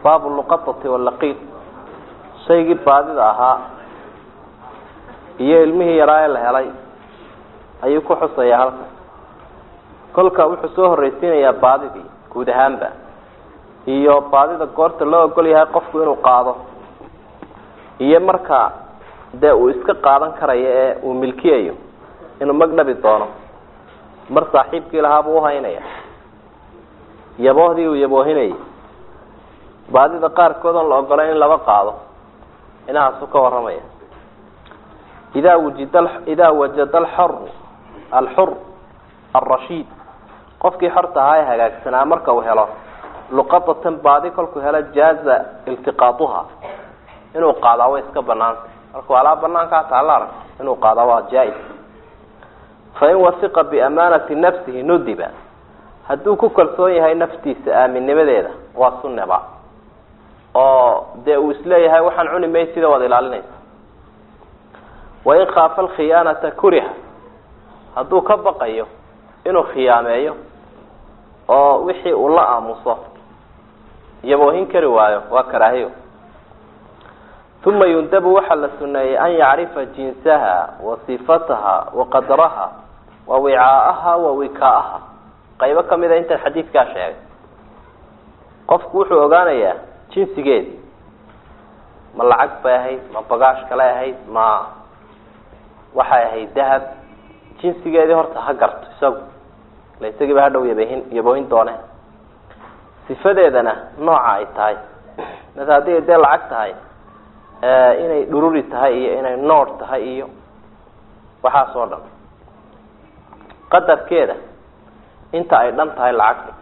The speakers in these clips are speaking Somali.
baabu luqatati walaqiid shaygii baadida ahaa iyo ilmihii yaraa ee la helay ayuu ku xusayaa halkan kolka wuxuu soo horreysiinayaa baadidii guud ahaanba iyo baadida goorta loo ogol yahay qofku inuu qaado iyo marka dee uu iska qaadan karayo ee uu milkiyayo inuu magdhabi doono mar saaxiibkii lahaabuu uhaynaya yaboohdii uu yaboohinayay baadida qaarkood oon la ogolayn in laba qaado inahaasuu ka warramaya idaa wujida idaa wajada alxoru alxur alrashiid qofkii xorta ahaa ee hagaagsanaa marka uu helo luqadatan baadi kolkuu helo jaaza iltiqaaduha inuu qaadaa way iska banaantay markuu alaa banaankaa taala arag inuu qaadaa waa jaa-is fain wasiqa biamaanati nafsihi nudiba hadduu ku kalsoon yahay naftiisa aaminnimadeeda waa sunneba oo dee uu isleeyahay waxaan cuni maysida waad ilaalinaysa wain khaafa alkhiyaanata kuriha hadduu ka baqayo inuu khiyaameeyo oo wixii uu la aamuso yaboohin kari waayo waa karaahiyo uma yundabu waxaa la suneeyey an yacrifa jinsaha wa sifataha wa qadraha wa wicaa'aha wa wikaa'aha qaybo kamida intan xadiidkaa sheegay qofku wuxuu ogaanayaa jinsigeedi ma lacag bay ahayd ma bagaash kale ahayd ma waxay ahayd dahab jinsigeedii horta ha garto isagu ila isagiiba hadhow yabahin yaboohin doone sifadeedana nooca ay tahay mase haddii ay dee lacag tahay inay dhururi tahay iyo inay noor tahay iyo waxaas oo dhan qadarkeeda inta ay dhan tahay lacagta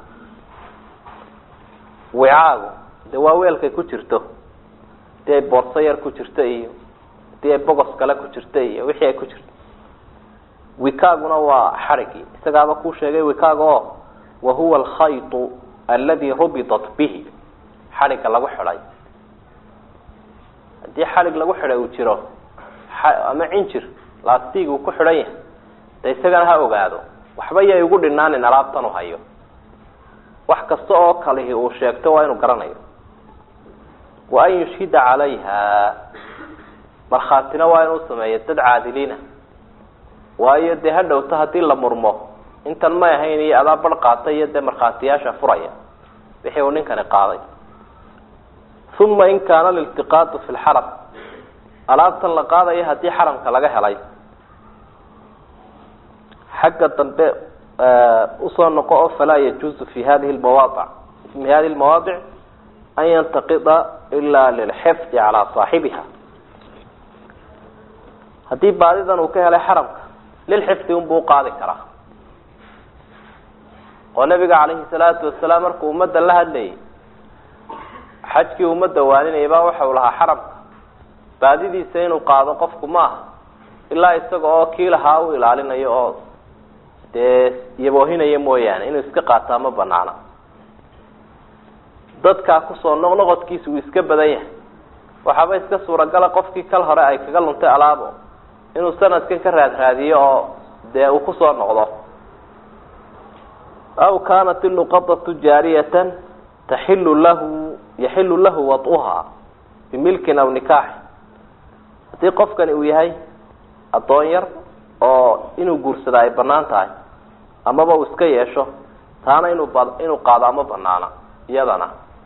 wicaagu dee waa weelkay ku jirto hadii ay boorso yar ku jirto iyo hadii ay bogos kale ku jirto iyo wixii ay ku jirto wikaaguna waa xarigii isagaaba kuu sheegay wikaag oo wahuwa alkhaytu aladi rubitat bihi xadhigga lagu xidhay haddii xadhig lagu xidhay uu jiro ama cinjir lastig uu ku xidhan yahay de isagana ha ogaado waxba yay ugu dhinaanin alaabtan u hayo wax kasta oo kalihi uu sheegto waa inuu garanayo wa an yushhida calayha markhaatina waa inuu sameeyo dad caadiliina waayo dee ha dhowto haddii la murmo intan may ahayn iyo adaa bar qaatay iyo dee markhaatiyaasha furaya wixii uu ninkani qaaday uma in kaana liltiqaatu fi lxaram alaabtan la qaadayo haddii xaramka laga helay xagga dambe usoo noqo oo falaa yajuuzu fi hadihi lmawaadic fi hadihi lmawaadic an yantaqida ila lilxifdi calaa saaxibiha haddii baadidan uu ka helay xaramka lilxifdi unbuu uqaadi karaa oo nabiga calayhi salaatu wasalaam markuu ummadda la hadlayay xajkii ummadda waaninayay baa waxau lahaa xaramka baadidiisa inuu qaado qofku ma aha ilaa isaga oo kii lahaa u ilaalinayo oo dee yaboohinaya mooyaane inuu iska qaataa ma banaana dadkaa kusoo noqnoqodkiisa uu iska badan yahay waxaaba iska suuragala qofkii kal hore ay kaga luntay alaabo inuu sanadkan ka raadraadiyo oo dee uu kusoo noqdo aw kaanat iluqadatu jaariyatan taxilu lahu yaxilu lahu wad'uha bimilkin aw nikaaxi haddii qofkani uu yahay addoon yar oo inuu guursada ay banaan tahay amaba uu iska yeesho taana inuu ba inuu qaado ama banaana iyadana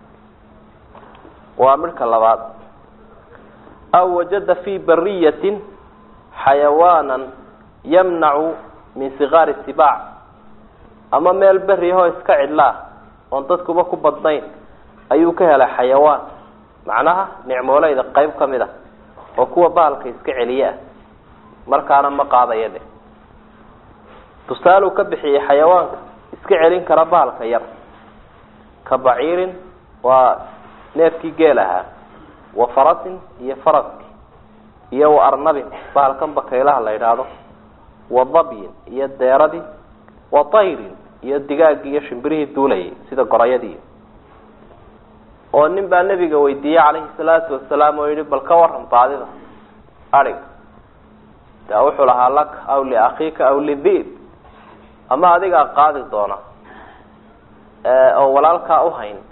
waa midhka labaad aw wajada fi bariyatin xayawaanan yamnacu min sigaari sibaac ama meel berihoo iska cidlaa oon dadkuba ku badnayn ayuu ka helay xayawaan macnaha nicmooleyda qayb ka mid a oo kuwa bahalka iska celiye ah markaana ma qaadaya dheh tusaaluu ka bixiyey xayawaanka iska celin kara bahalka yar ka baciirin waa neefkii geel ahaa wa farasin iyo faraski iyo wa arnabin bahalkan bakaylaha la yidhaahdo wa dabyin iyo deeradii wa tayrin iyo digaaggii iyo shimbirihii duulayay sida gorayadii oo nin baa nebiga weydiiyey calayhi salaatu wasalaam oo yihi bal ka waran baadida adhig de wuxuu lahaa laka aw liakhiika aw lidib ama adigaa qaadi doona oo walaalkaa uhayn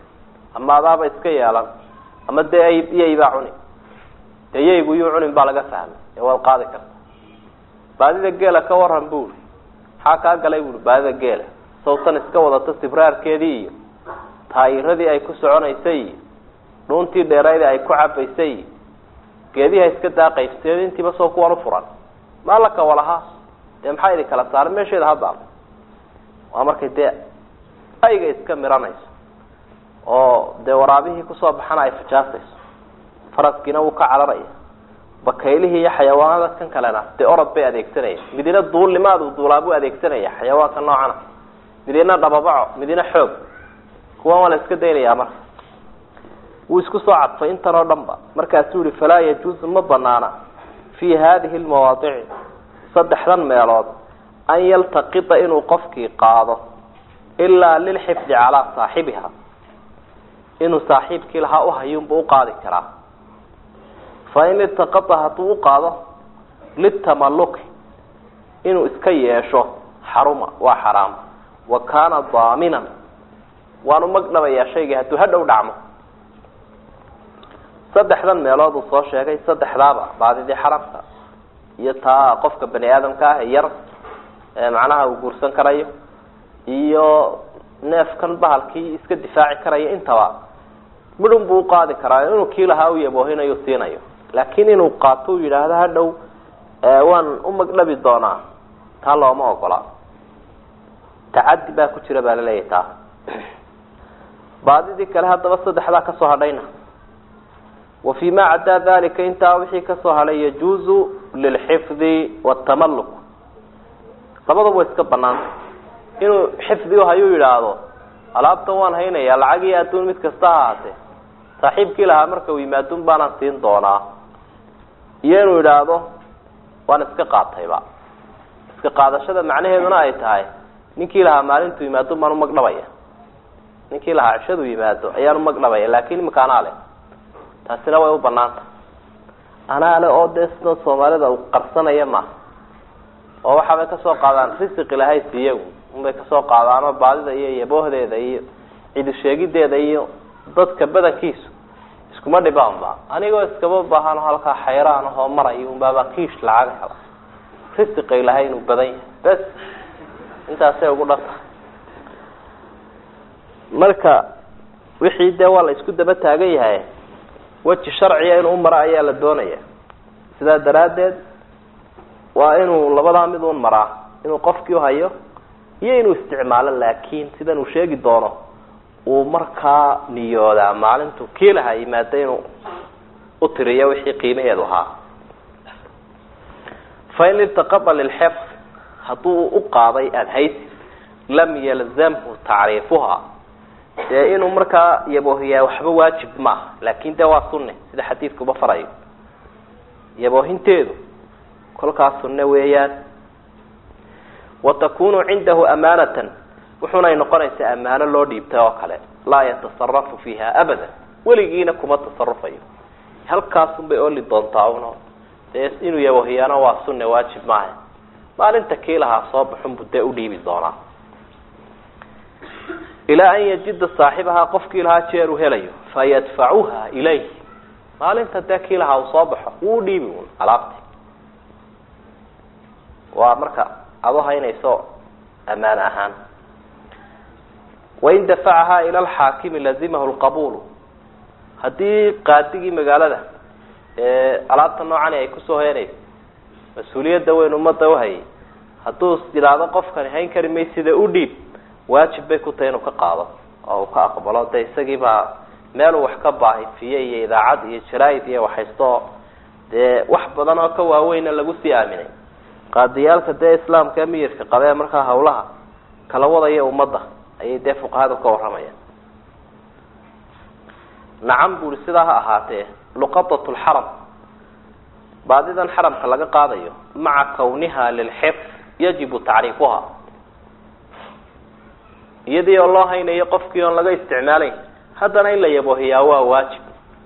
ama adaaba iska yeelan ama dee yaybaa cuni dee yaygu yuu cunin baa laga fahmay ee waad qaadi karta baadida geela ka waran buuri maxaa kaa galay buuri baadida geela sawtan iska wadata sibraarkeedii iyo taayiradii ay ku soconaysay iyo dhuuntii dheeraydii ay ku cabaysay iyo geedihi iska daaqaysay intiiba soo kuwan ufuran maalaka walahaa dee maxaa idin kala saaray meesheeda haddaal waa markay dee ayga iska miranayso oo dee waraabihii kusoo baxana ay fajaasayso faraskiina wuu ka cararaya bakaylihii iyo xayawaanada kan kalena dee orod bay adeegsanaya midina duulnimaadu duulaabuu adeegsanaya xayawaanka noocana midina dhababaco midina xoog kuwan waa la iska daynayaa marka wuu isku soo cadfay intan oo dhan ba markaasuu yihi falaa yajuuzu ma banaana fi hadihi lmawaadici saddexdan meelood an yaltaqita inuu qofkii qaado ilaa lilxifdi calaa saaxibiha inuu saaxiibkii lahaa uhayunba uqaadi karaa fain iltaqata hadduu uqaado litamaluki inuu iska yeesho xaruma waa xaraam wa kaana daaminan waanu magdhabayaa shaygii hadduu hadhow dhacmo saddexdan meelood uu soo sheegay saddexdaaba baadidii xaramka iyo taa qofka bani aadamka ah ee yar macnaha uu guursan karayo iyo neefkan bahalkii iska difaaci karaya intaba midhun buu uqaadi karaa inuu kii lahaa u yaboohinayo siinayo laakiin inuu qaato u yidhaahdo hadhow waan umagdhabi doonaa taa looma ogola tacadi baa ku jira baa laleeyahy taa baadidii kale haddaba saddexdaa kasoo hadhayna wa fi ma caddaa dalika intaa wixii kasoo hadhay yajuuzu lilxifdi watamaluk labadaba way iska banaanta inuu xifdi hayuu yidhaahdo alaabtan waan haynaya lacag iyo adduun mid kasta ha ahaatee saaxiibkii lahaa marka uu yimaadun baanaan siin doonaa iyo inuu yidhaahdo waan iska qaatayba iska qaadashada macnaheeduna ay tahay ninkii lahaa maalintuu yimaadun baan umagdhabaya ninkii lahaa cishadu yimaado ayaan umagdhabaya laakin imika anaa leh taasina way u banaanta anaa le oo dee sida soomaalida u qarsanaya ma oo waxaabay kasoo qaadaan risiq ilahay siiya unbay kasoo qaadaanoo baadida iyo yaboohdeeda iyo cidi sheegideeda iyo dadka badankiisu iskuma dhibaanba anigoo iskaba baahano halkaa xayraan ahoo marayo unbaabaa kiish lacag hela risiqa ilahay inuu badan yahay bes intaasay ugu dhanta marka wixii dee waa la isku daba taagan yahay weji sharciga inuu umaro ayaa la doonaya sidaa daraaddeed waa inuu labadaa mid un maraa inuu qofkii uhayo iyo inuu isticmaalo laakiin sidan uu sheegi doono uu markaa niyoodaa maalintu kii lahaa yimaada inuu utiriyo wixii qiimaheedu ahaa fain iltaqada lilxifd hadduu u qaaday adhaysi lam yalzamhu tacriifuha dee inuu markaa yaboohiyaa waxba waajib maaha laakin dee waa sunne sida xadiidkuba farayo yaboohinteedu kolkaas sunne weeyaan wa takunu cindahu amaanatan wuxunay noqonaysaa amaano loo dhiibtay oo kale laa yatasarafu fiiha abada weligiina kuma tasarufayo halkaasun bay oli doontaa uno dee inuu yaboohiyaana waa sunne waajib maaha maalinta kii lahaa soo baxunbu dee udhiibi doonaa ilaa an yajida saaxibahaa qofkii lahaa jeer uu helayo fayadfacuha ilayh maalinta dee kii lahaa uu soo baxo wuu udhiibi un alaabti waa marka ado haynayso amaano ahaan wain dafacahaa ila alxaakimi lazimahu lqabulu haddii qaadigii magaalada ee alaabta noocani ay kusoo heenayso mas-uuliyadda weyn ummadda uhayay hadduu yidhaahdo qofkani hayn kari may sida u dhiib waajib bay ku tahay inuu ka qaado oo uu ka aqbalo de isagiibaa meeluu wax ka baahifiye iyo idaacad iyo jaraaid iyo waxhaysto dee wax badan oo ka waaweyna lagu sii aaminay qaadiyaalka dee islaamka miyirka qabee markaa hawlaha kala wadaya ummadda ayay dee fuqahadu ka warramayaan nacam buri sidaa ha ahaatee luqadat lxaram baadidan xaramka laga qaadayo maca kawniha lilxifd yajibu tacriifuha iyadii oo loo haynayo qofkii oon laga isticmaalayn haddana in la yaboohiyaa waa waajib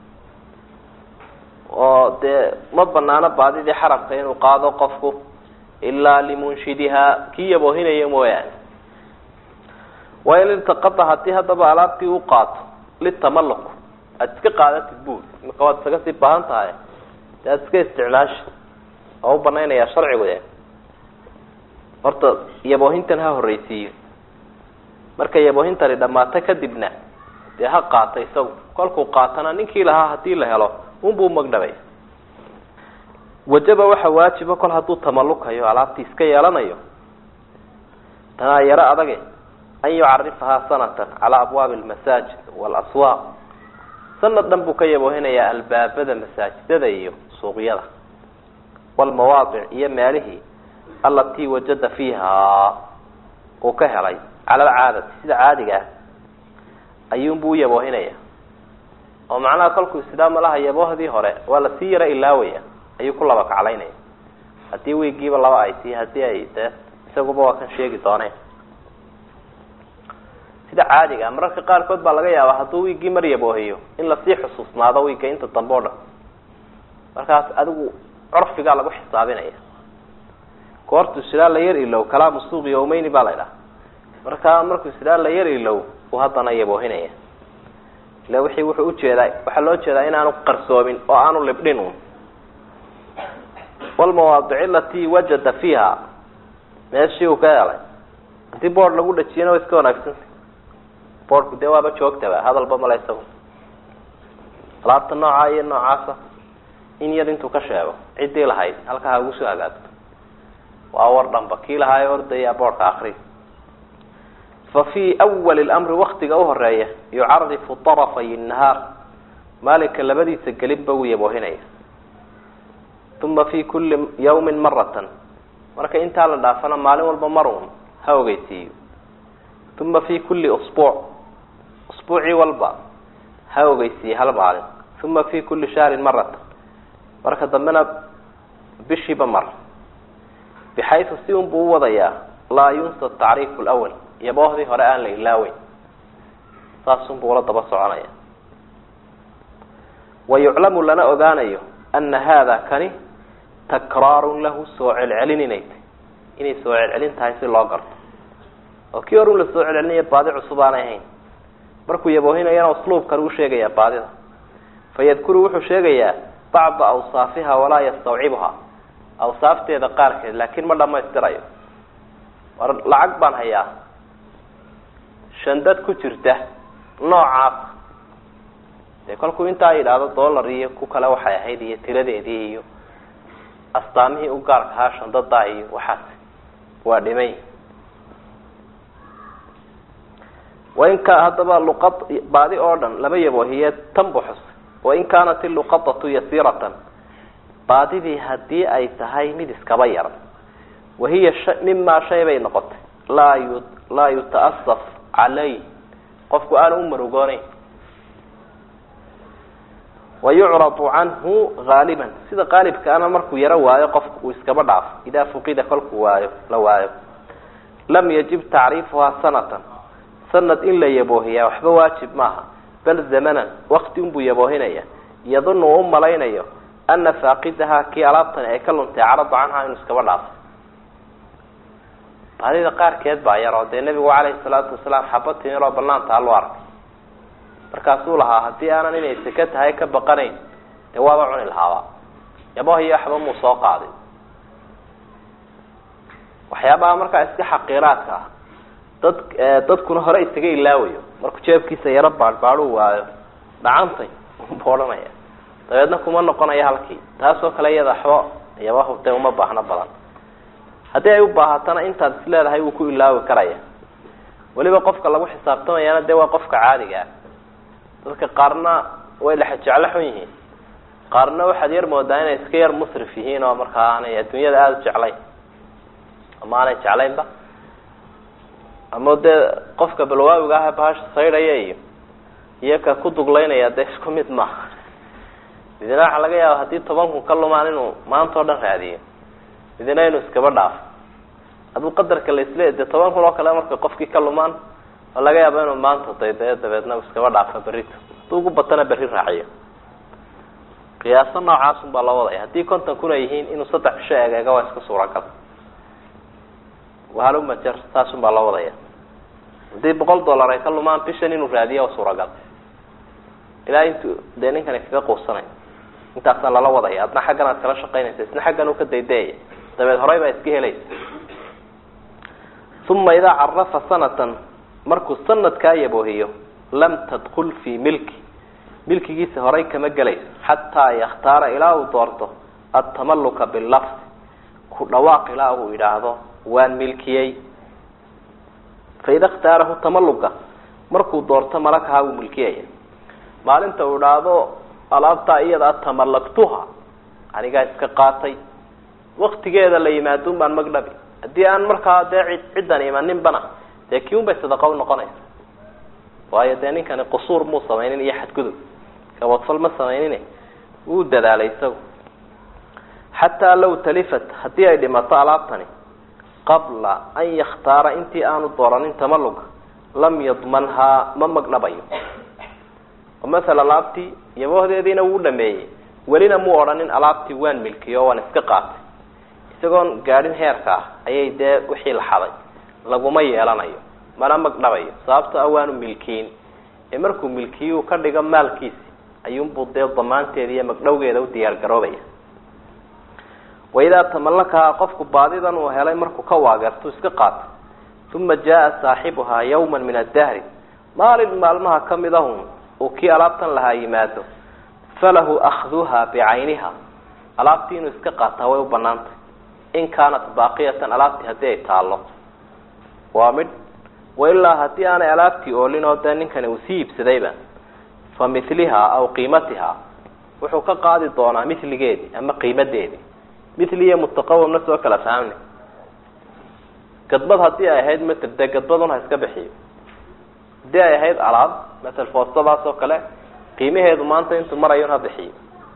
oo dee ma banaano baadidii xaramka inuu qaado qofku ilaa limunshidihaa kii yaboohinaya mooyaane wain iltaqada haddii haddaba alaabtii u qaato litamalluq aada iska qaadatid buud imika waad isaga sii baahan tahay dee aada iska isticmaashi oo u banaynayaa sharcigu e horta yaboohintan ha horreysiiyo marka yaboohintani dhammaato kadibna dee ha qaata isagu kolkuu qaatana ninkii lahaa hadii la helo unbuu magdhabay wajaba waxa waajiba kol hadduu tamallukayo alaabtii iska yeelanayo tanaa yaro adage an yucarifahaa sanatan calaa abwaabi almasaajid waalaswaaq sanad dhan buu ka yaboohinayaa albaabada masaajidada iyo suuqyada walmawaadic iyo meelihii alatii wajada fiiha uu ka helay cala alcaadati sida caadiga ah ayuunbuu u yaboohinaya oo macnaha kolkuu islaama laha yaboohdii hore waa lasii yaro ilaawaya ayuu ku laba kaclaynaya haddii wiigiiba laba ay tii haddii ay dee isaguba waa kan sheegi dooneen sida caadiga mararka qaarkood baa laga yaabaa hadduu wiiggii mar yaboohiyo in lasii xusuusnaado wiigga inta dambe o dhan markaas adigu curfigaa lagu xisaabinaya goortu silaa la yar ilow kalaamu suuq yawmeyni baa la idhaha markaa markuu silaa la yar ilow uu haddana yaboohinaya ila wixii wuxuu ujeedaa waxaa loo jeedaa inaanu qarsoomin oo aanu libdhin un walmawaadici alatii wajada fiiha meeshii uu ka helay haddii boord lagu dhajiyana waa iska wanaagsanta boordku dee waaba joogtaba hadalba male isagu alaabta noocaa iyo noocaasa in yar intuu ka sheego ciddii lahayd halkaa ha ugu soo hagaagto waa war dhanba kii lahaayo ordaya boordka akri fa fii awali lamri waktiga uhoreeya yucarifu darafay nahaar maalinka labadiisa gelibba wuu yaboohinaya uma fi kuli yawmin maratan marka intaa la dhaafana maalin walba mar un ha ogeysiiyo uma fi kuli usbuuc usbuucii walba ha ogeysiiye hal maalin uma fi kuli shahrin maratan marka dambena bishiiba mar bixaysu si un buu u wadayaa laa yunsa tacriifu lwal yaboohdii hore aan la ilaaweyn saasunbuu ula daba soconaya wa yuclamu lana ogaanayo ana haada kani takraarun lahu soo celcelin inay tahy inay soo celcelin tahay si loo garto oo kii hor un la soo celcelinaya baadi cusub aanay ahayn markuu yaboohinayana usluubkan uu sheegayaa baadida fayadkuru wuxuu sheegayaa bacda awsaafiha walaa yastawcibha awsaafteeda qaarkeed laakiin ma dhamaystirayo war lacag baan hayaa shandad ku jirta noocaas dee kolkuu intaa yidhaahdo dollar iyo ku kale waxay ahayd iyo tiradeedii iyo astaamihii u gaarka ahaa shandadaa iyo waxaas waa dhimay wainka haddaba luqad baadi oo dhan laba yaboohiye tan bu xus wain kaanat iluqadatu yasiiratan baadidii haddii ay tahay mid iskaba yar wahiya mimaa shay bay noqotay laa yu laa yuta'asaf calay qofku aanu u marugoonayn wayucradu canhu haaliban sida qaalibkaana markuu yaro waayo qofku uu iskaba dhaafo idaa fuqida kolkuu waayo la waayo lam yajib tacriifuhaa sanatan sanad in la yaboohiyaa waxba waajib maaha bal zamanan wakti unbuu yaboohinaya yadunu u malaynayo ana faaqidahaa kii alaabtani ay ka luntay carada canhaa inuu iskaba dhaafo baadida qaarkeed baa yar oo dee nebigu calayhi salaatu wasalaam xaba timiroo banaanta aloo arkay markaasuu lahaa haddii aanan inay seke tahay ka baqanayn dee waaba cuni lahaaba yaboohiyo waxba muu soo qaadin waxyaabaha markaa iska xaqiiraadka ah dad dadkuna hore isaga ilaawayo markuu jeebkiisa yaro baadhbaadhuu waayo dhacantay unbu odhanaya dabeedna kuma noqonaya halkii taasoo kale iyada waxba yabahu dee uma baahno badan haddii ay u baahatana intaad is leedahay wuu ku ilaawi karaya weliba qofka lagu xisaabtamayana dee waa qofka caadiga ah dadka qaarna way lexjeclo xun yihiin qaarna waxaad yar moodaa inay iska yar musrif yihiin oo markaa aanay adduunyada aada u jeclayn ama aanay jeclaynba ama dee qofka balwaawiga ah bahasha saydhaya iyo iyo ka ku duglaynaya dee isku mid maaha midina waxaa laga yaaba haddii toban kun ka lumaan inuu maanta oo dhan raadiyo midina inuu iskaba dhaafo hadduu qadarka laisle dee toban kun oo kale marka qofkii ka lumaan oo laga yaaba inuu maanta daydayo dabeedna iskaba dhaafo berrito hadduu ugu batana berri raaciyo qiyaaso noocaasun baa loo wadaya haddii konton kun ay yihiin inuu saddex bisho egeega waa iska suuragal wahalumajer saasun baa loo wadaya haddii boqol dollar ay ka lumaan bishan inuu raadiya waa suuragal ilaa intuu dee ninkani kaga quusanayo intaasaa lala wadaya adna xaggan aad kala shaqaynaysa isna xaggan uu ka daydeeyaya dabeed horey baa iska helaysa uma idaa carafa sanatan markuu sanadkaa yaboohiyo lam tadkul fii milki milkigiisa horay kama gelayso xataa yakhtaara ilaa uu doorto atamaluka bilafdi ku dhawaaq ilaa uu yidhaahdo waan milkiyey faida khtaarahu tamaluga markuu doorto malakaha wuu milkiyaya maalinta uu idhaahdo alaabtaa iyada tamalaktuha anigaa iska qaatay waktigeeda la yimaadun baan magdhabi haddii aan markaa dee cid ciddan imaninbana dee kii un bay sadaqa unoqonaysa waayo dee ninkani qusuur muu samaynin iyo xadgudub gabadfal ma samaynin wuu dadaalay isagu xataa law talifat haddii ay dhimato alaabtani qabla an yakhtaara intii aanu dooranin tamaluga lam yadmanhaa ma magdhabayo oo masala alaabtii yaboohdeediina wuu dhameeyey welina muu odhanin alaabtii waan milkiyo o waan iska qaatay isagoon gaadhin heerka ah ayay dee wixii la xaday laguma yeelanayo mana magdhabayo sababto a waanu milkiin ee markuu milkiyu ka dhigo maalkiisi ayuunbuu dee damaanteeda iyo magdhowgeeda u diyaar garoobaya waidaa tamalakahaa qofku baadidan uu helay markuu ka waageertu iska qaatay uma jaa saaxibuhaa yawma min addahri maalin maalmaha kamid ahun uu kii alaabtan lahaa yimaado falahu akhduha bicayniha alaabtii inuu iska qaataa way u banaantay in kaanat baaqiyatan alaabtii haddii ay taallo waa midh wailaa haddii aanay alaabtii oolin oo dee ninkani uu sii iibsadayba fa miliha aw qiimatiha wuxuu ka qaadi doonaa miligeedii ama qiimadeedii mili iyo mutaqawamna soo kala fahamna gadbad haddii ay ahayd matel dee gadbadun ha iska bixiyo haddii ay ahayd alaab matel foostadaas oo kale qiimaheedu maanta intuu marayo ha bixiyo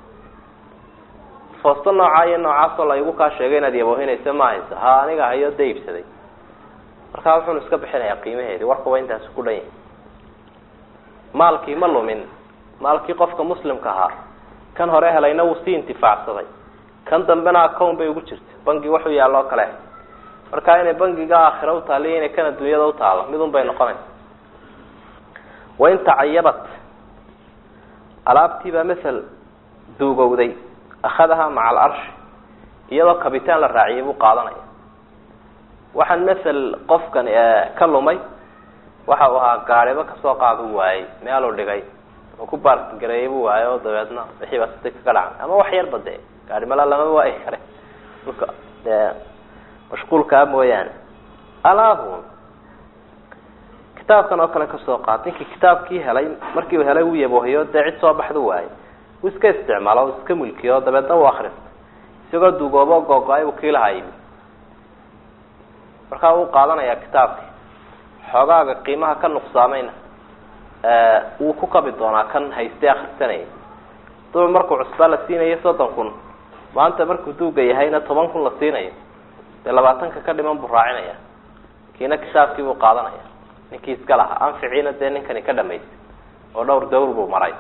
foosto noocaa iyo noocaasoo la igu kaa sheegay inaad yaboohinaysa ma haysa ha aniga hayo da iibsaday markaa wuxuunu iska bixinayaa qiimaheedii warkuba intaasi ku dhan yahay maalkii ma lumin maalkii qofka muslimka ahaa kan hore helayna wuu sii intifaacsaday kan dambena account bay ugu jirta bangi waxuu yaalloo kale markaa inay bangiga aakhira utaaliyo inay kan adduunyada utaalo midun bay noqonaysa wain tacayabat alaabtiibaa masel duugowday akhadaha maca alcarshi iyadoo kabitaan la raaciyay buu qaadanaya waxaan masel qofkan ka lumay waxa uu ahaa gaariba kasoo qaadu waayey meeluu dhigay oo ku baargareeyay buu waayay oo dabeedna wixii baa sida kaga dhacay ama wax yarba dee gaari mala lama waayi kare dhulka dee mashquulkaa mooyaane alaabun kitaabkan oo kale kasoo qaad ninkii kitaabkii helay markii uu helay uu yaboohiyo dee cid soo baxdu waayey uu iska isticmaalo o iska mulkiyo dabeedna uu akristay isagoo duugoobo googo-ay uu kiilahaa yimi markaa wuu qaadanayaa kitaabkii xoogaaga qiimaha ka nuqsaamayna wuu ku kabi doonaa kan haystay akrisanayay duba markuu cusbaa la siinayo soddon kun maanta markuu duuga yahayna toban kun la siinayo dee labaatanka ka dhiman buu raacinaya kiina kitaabkii buu qaadanaya ninkii iska lahaa anficiina dee ninkani ka dhamaystay oo dhowr dawr buu maray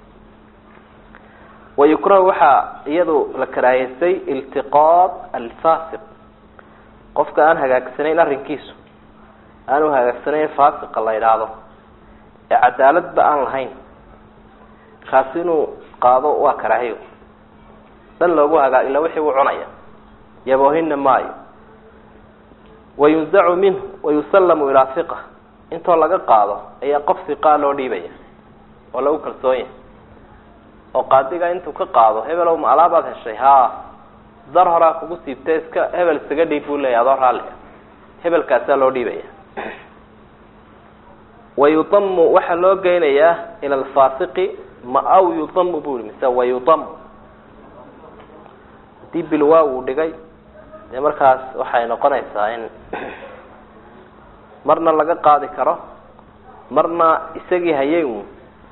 wayukrahu waxaa iyadu la karaahaystay iltiqaad alfasiq qofka aan hagaagsanayn arrinkiisu aanu hagaagsanayn fasiqa la idhaahdo ee cadaaladba aan lahayn kaasi inuu qaado waa karaahiyo dhan loogu hagaa ila wixii uu cunaya yaboohina maayo wayunzacu minhu wayusallamu ilaa hiqa intoo laga qaado ayaa qof hiqaa loo dhiibaya oo lagu kalsoon yahay oo qaadiga intuu ka qaado hebelow ma alaabaad heshay haa dar horaa kugu siibtay iska hebel isaga dhiib buu leeya adoo raallia hebelkaasaa loo dhiibaya wayudamu waxaa loo geynayaa ila alfasiqi ma aw yudamu bu yihi mise wayudamu haddii bilwaa uu dhigay dee markaas waxay noqonaysaa in marna laga qaadi karo marna isagii hayay un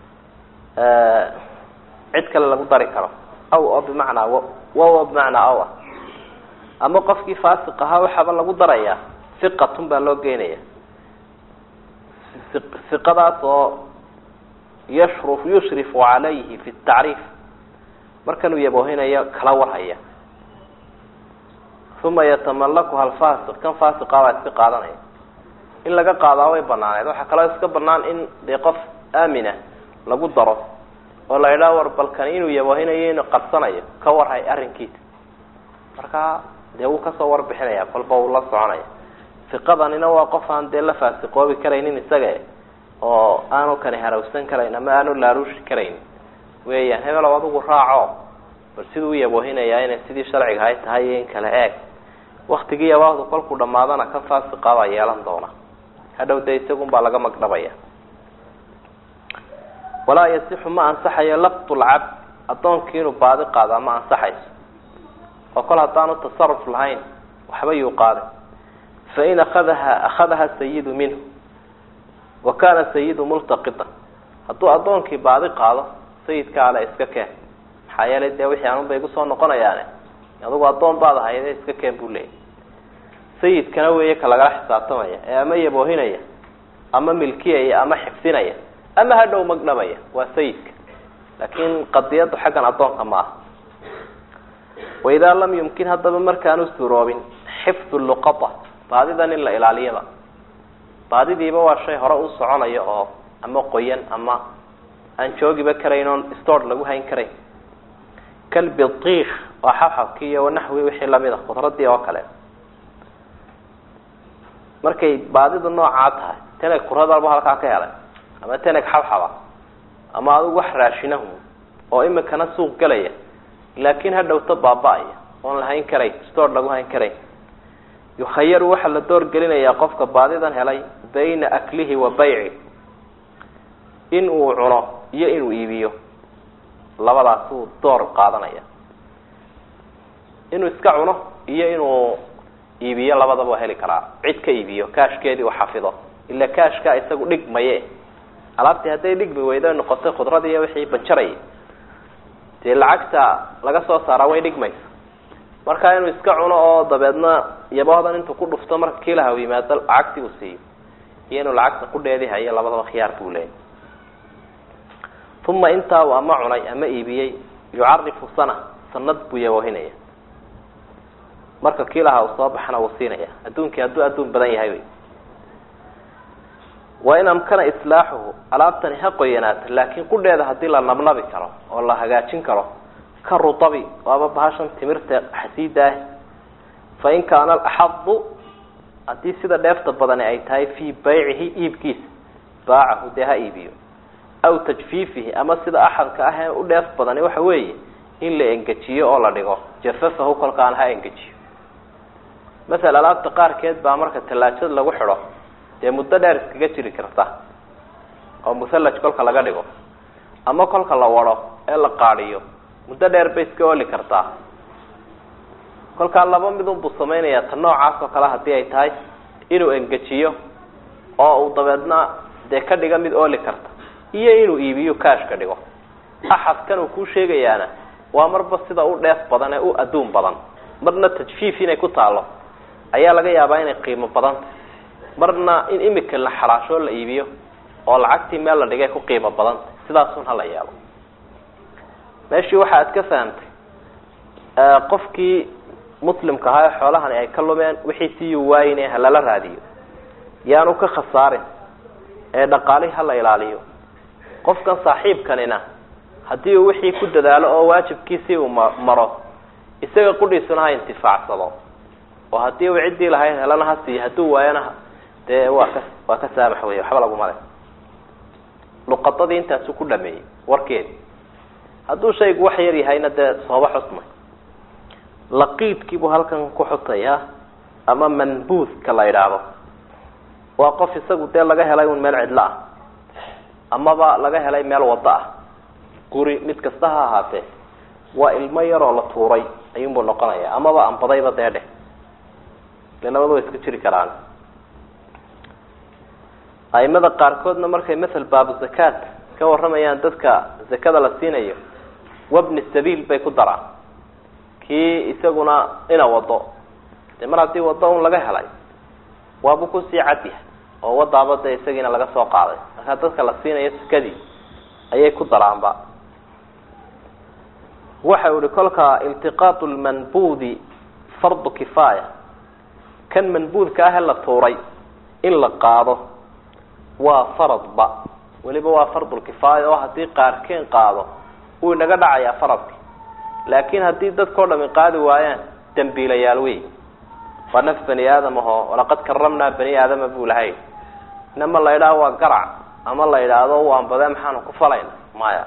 cid kale lagu dari karo aw oo bimacnaa waw oo bimacnaa aw ah ama qofkii faasiq ahaa waxaaba lagu darayaa hiqatun baa loo geynaya hiqadaas oo yashru yushrifu calayhi fi tacriif markanuu yaboohinayo kala warhaya uma yatamalakuha alfasiq kan faasiqa baa iska qaadanaya in laga qaadaa way banaaneed waxaa kaloo iska banaan in dee qof aamina lagu daro oo la idhaha war balkani inuu yaboohinayo inuu qabsanayo ka warhay arrinkiisa markaa dee wuu kasoo warbixinaya kolba uu la soconaya fiqadanina waa qof aan dee la faasiqoobi karaynin isaga oo aanu kani harawsan karayn ama aanu laaluushi karayn weeyaan hebelow adigu raaco bal siduu u yaboohinayaa inay sidii sharciga hay tahay iyo in kale eeg waktigii yabaahdu kolkuu dhamaadana kan faasiqa baa yeelan doona hadhow dee isagun baa laga magdhabaya walaa yasixu ma ansaxayo lafdu lcabd addoonkii inuu baadi qaado ma ansaxayso oo kol haddaanu tasaruf lahayn waxba yuu qaaday fain akadaha akhadaha sayidu minhu wa kana sayidu multaqitan hadduu addoonkii baadi qaado sayidka ale iska keen maxaa yeelay dee wixii anun bay kusoo noqonayaane adugu addoon baad ahayde iska keen buu leeyay sayidkana weeye ka lagala xisaabtamaya ee ama yaboohinaya ama milkiyaya ama xifdinaya ama hadhow magdhabaya waa sayidka laakiin qadiyaddu xaggan addoonka ma aha waidaa lam yumkin haddaba markaanu suuroobin xifdu luqata baadidan in la ilaaliyaba baadidiiba waa shay hore u soconaya oo ama qoyan ama aan joogiba karayn oon store lagu hayn karayn kalbidiik waa xabxabkii iyo wanaxwi wixii lamid a khudradii oo kale markay baadidu noocaa tahay teneg quradalba halkaa ka helay ama teneg xabxaba ama adigu wax raashinahu oo imikana suuq gelaya laakiin hadhowta baaba-aya oon la hayn karayn store lagu hayn karayn yukhayaru waxaa la door gelinayaa qofka baadidan helay bayna aklihi wa bayci in uu cuno iyo inuu iibiyo labadaas uu door qaadanaya inuu iska cuno iyo inuu iibiyo labadaba waa heli karaa cid ka iibiyo kaashkeedii uu xafido ila kaashka isagu dhigmaye alaabtii hadday dhigmi weydo noqotay khudradii iyo wixii banjarayay dee lacagta laga soo saaraa way dhigmaysa marka inuu iska cuno oo dabeedna yaboodan intuu ku dhufto marka kiilaha u yimaado lacagtii uu siiyo iyo inuu lacagta qudheedii hayo labadaba khiyaar buu leeyay uma intaa uu ama cunay ama iibiyey yucarifu sana sanad buu yaboohinaya marka kiilaha uu soo baxana wuu siinaya adduunkii hadduu adduun badan yahay wy wa in amkana islaaxuhu alaabtani ha qoyanaato laakiin qudheeda haddii la nabnabi karo oo la hagaajin karo ka rutabi waaba bahashan timirta xasiidaah fa in kaana alaxadu haddii sida dheefta badani ay tahay fii baycihi iibkiisa baacahu dee ha iibiyo aw tajfiifihi ama sida axadka ah ee u dheef badani waxa weeye in la engejiyo oo la dhigo jafafahu kolkaan ha engejiyo masel alaabta qaarkeed baa marka tallaajada lagu xidho dee muddo dheer iskaga jiri karta oo musallaj kolka laga dhigo ama kolka la wado ee la qaadiyo muddo dheer bay iska oli kartaa kolkaa laba midun buu samaynayaa ta noocaas oo kale haddii ay tahay inuu engejiyo oo uu dabeedna dee ka dhiga mid ooli karta iyo inuu iibiyo kaash ka dhigo axadkan uu kuu sheegayaana waa marba sida u dheef badan ee u adduun badan marna tajfiif inay ku taalo ayaa laga yaabaa inay qiimo badanta marna in imika la xaraashoo la iibiyo oo lacagtii meel la dhigay ku qiimo badanta sidaasun hala yaabo meeshii waxa ad ka fahamtay qofkii muslimka ahaa ee xoolahani ay ka lumeen wixii siyuu waayine halala raadiyo yaanu ka khasaarin ee dhaqaalihi hala ilaaliyo qofkan saaxiibkanina haddii uu wixii ku dadaalo oo waajibkiisii uu ma maro isaga qudhiisuna ha intifaacsado oo haddii uu ciddii lahayd helana ha siiyo hadduu waayana dee waa ka waa ka saamax wey waxba laguma le luqadadii intaasu ku dhameeyey warkeedi hadduu shaygu wax yar yahayna dee sooba xusmay laqiidkiibuu halkan ku xutayaa ama manbuuska la idhaahdo waa qof isagu dee laga helay un meel cidlo ah amaba laga helay meel wado ah guri mid kasta ha ahaatee waa ilmo yaroo la tuuray ayuunbuu noqonaya amaba anbadayba dee dheh ile labada way iska jiri karaan aimada qaarkoodna markay masel baabu zakaat ka warramayaan dadka zakada la siinayo wabni sabiil bay ku daraan kii isaguna ina wado dee mar haddii wado un laga helay waabuu kusii cadyahay oo wadaaba dee isagiina laga soo qaaday markaa dadka la siinayo sakadii ayay ku daraanba waxa u ihi kolka iltiqaatu lmanbudi fardu kifaaya kan manbuudka ah ee la tuuray in la qaado waa faradba weliba waa fardulkifaaya oo haddii qaarkeen qaado wuu inaga dhacayaa faradki laakiin haddii dadkao dhami qaadi waayaan dambiilayaal wey waa naf bani aadam aho walaqad karamnaa bani aadama buu lahay inama la yidhaha waa garac ama la yidhaahdo waan badee maxaanu ku falayna maya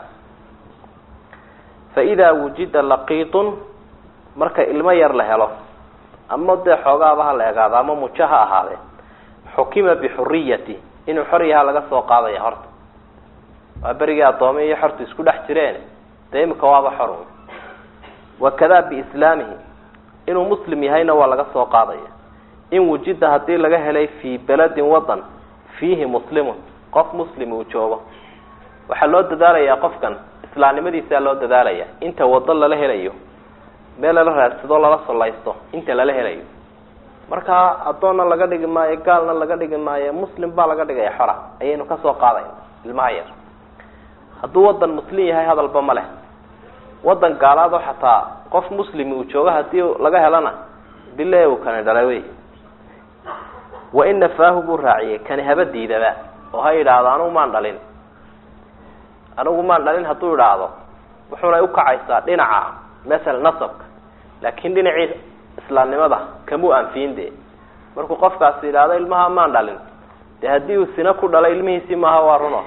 fa idaa wujida laqiitun marka ilmo yar la helo ama dee xoogaaba ha la egaado ama mujo ha ahaadee xukima bixuriyati inuu xor yaha laga soo qaadaya horta waa berigii addoomi iyo xortu isku dhex jireen dee imika waaba xor wakada biislaamihi inuu muslim yahayna waa laga soo qaadaya in wujida haddii laga helay fii beledin wadan fiihi muslimun qof muslim uu joogo waxaa loo dadaalayaa qofkan islaamnimadiisaa loo dadaalaya inta wado lala helayo meel lala raadsado lala sollaysto inta lala helayo marka addoonna laga dhigi maayo gaalna laga dhigi maayo muslim baa laga dhigaya xora ayaynu kasoo qaadayna ilmaha yar hadduu wadan muslim yahay hadalba ma leh wadan gaalaado xataa qof muslim uu joogo hadii laga helana bile uu kani dhalay wey wa in nafaahu buu raaciyey kani haba diidaba oo ha yidhaahdo anigu maan dhalin anigu maan dhalin hadduu idhaahdo wuxuunay ukacaysaa dhinaca masala nasabka laakin dhinacii islaamnimada kamuu anfiyin de markuu qofkaasi yidhaahdo ilmaha maan dhalin de haddii uu sina ku dhalay ilmihiisii maaha waa runo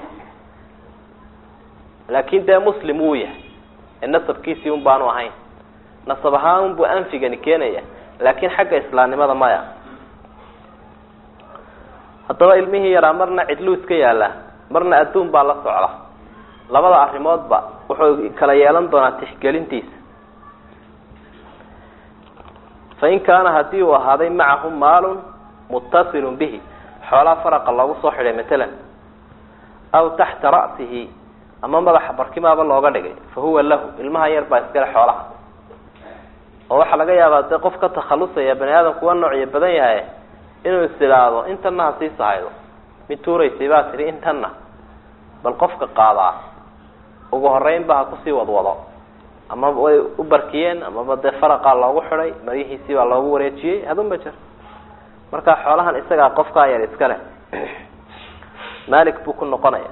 laakin dee muslim wuu yahay ee nasabkiisii un baanu ahayn nasab ahaan unbuu anfigani keenaya laakin xagga islaamnimada maya haddaba ilmihii yaraa marna cidluu iska yaallaa marna adduun baa la socda labada arrimoodba wuxuu kala yeelan doonaa tixgelintiisa fain kaana haddii uu ahaaday macahu maalun muttasilun bihi xoolaa faraqa loogu soo xidhay matalan aw taxta ra'sihi ama madaxa barkimaaba looga dhigay fa huwa lahu ilmaha yar baa iskale xoolaha oo waxaa laga yaabaa dee qof ka takhalusaya bani aadamku waa noocyo badan yahay inuu is idhaahdo intanna ha sii sahaydo mid tuuraysay baa tidhi intanna bal qofka qaadaa ugu horeynba ha kusii wadwado ama way u barkiyeen amaba dee faraqaa loogu xidhay maryihiisii baa loogu wareejiyey hadunba jir marka xoolahan isagaa qofkaa yar iska leh malik buu ku noqonaya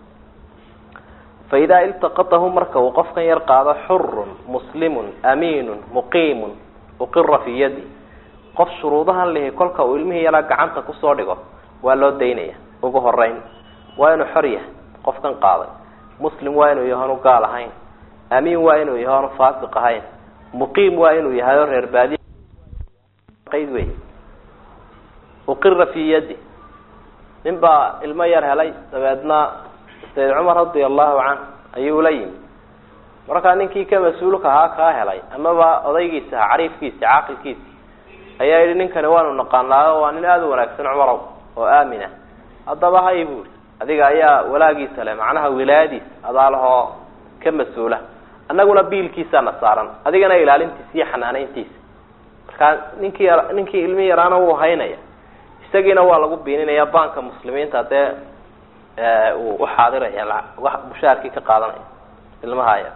fa idaa iltaqatahu marka uu qofkan yar qaado xurun muslimun amiinun muqiimun uqira fii yadi qof shuruudahan lihi kolka uu ilmihii yaraa gacanta kusoo dhigo waa loo daynaya ugu horeyn waa inuu xor yahay qofkan qaaday muslim waa inuu yahay onu gaal ahayn amiin waa inuu yahay onu faasiq ahayn muqiim waa inuu yahay oo reer baadiy qayd wey uqira fii yadi nin baa ilmo yar helay dabeedna sayd cumar radia allahu canh ayuu la yimi markaa ninkii ka mas-uulka ahaa kaa helay amaba odaygiisa aha cariifkiisi caaqilkiisi ayaa yidhi ninkani waanu naqaanaayo waa nin aada u wanaagsan cumarow oo aamina haddaba hay buuri adiga ayaa walaagiisa leh macnaha wilaayadiisa adaalahoo ka mas-uula annaguna biilkiisaana saaran adigana ilaalintiisa iyo xanaaneyntiisa markaa ninkii ninkii ilmi yaraana wuu haynaya isagiina waa lagu biininaya banka muslimiinta dee uu uxaadiraya bushaarkii ka qaadanaya ilmaha yar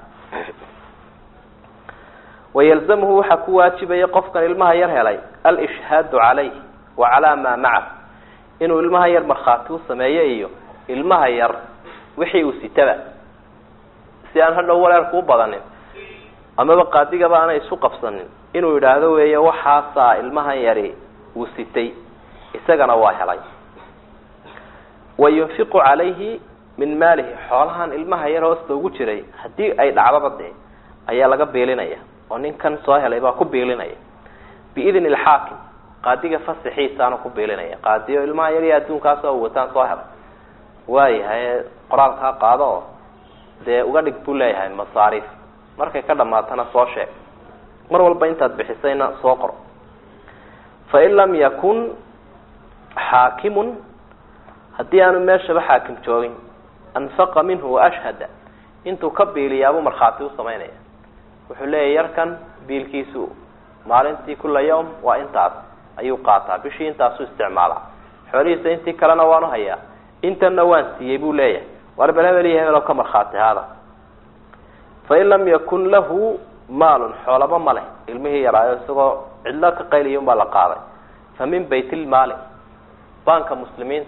wayalzamhu waxaa ku waajibaya qofkan ilmaha yar helay alishhaadu calayh wa calaa maa macahu inuu ilmaha yar markhaati u sameeyo iyo ilmaha yar wixii uu sitaba si aan hadhow waleerku u badanin amaba qaadigaba aanay isu qabsanin inuu yidhaahdo weeye waxaasaa ilmahan yari uu sitay isagana waa helay wa yunfiqu calayhi min maalihi xoolahan ilmaha yar hoosta ugu jiray haddii ay dhacdaba dee ayaa laga biilinaya oo ninkan soo helay baa ku biilinaya biidni alxaakim qaadiga fasaxiisaana ku biilinaya qaadiyo ilmaha yar iyo adduunkaasoo wataan soo helay waayahay qoraalkaa qaado oo dee uga dhig buu leeyahay masaariif markay ka dhamaatana soo sheeg mar walba intaad bixisayna soo qor fain lam yakun xaakimun haddii aanu meeshaba xaakim joogin anfaqa minhu waashhada intuu ka biiliyaabuu markhaati u samaynaya wuxuu leeyahy yarkan biilkiisu maalintii kula yawm waa intaas ayuu qaataa bishii intaasuu isticmaalaa xoolihiisa intii kalena waanu hayaa intanna waan siiyey buu leeyahay war bel hebel iyo hebel oo ka markhaati haada fain lam yakun lahu maalun xoolaba ma leh ilmihii yaraayo isagoo cidlo ka qayliya unbaa la qaaday fa min baytilmaali banka muslimiinta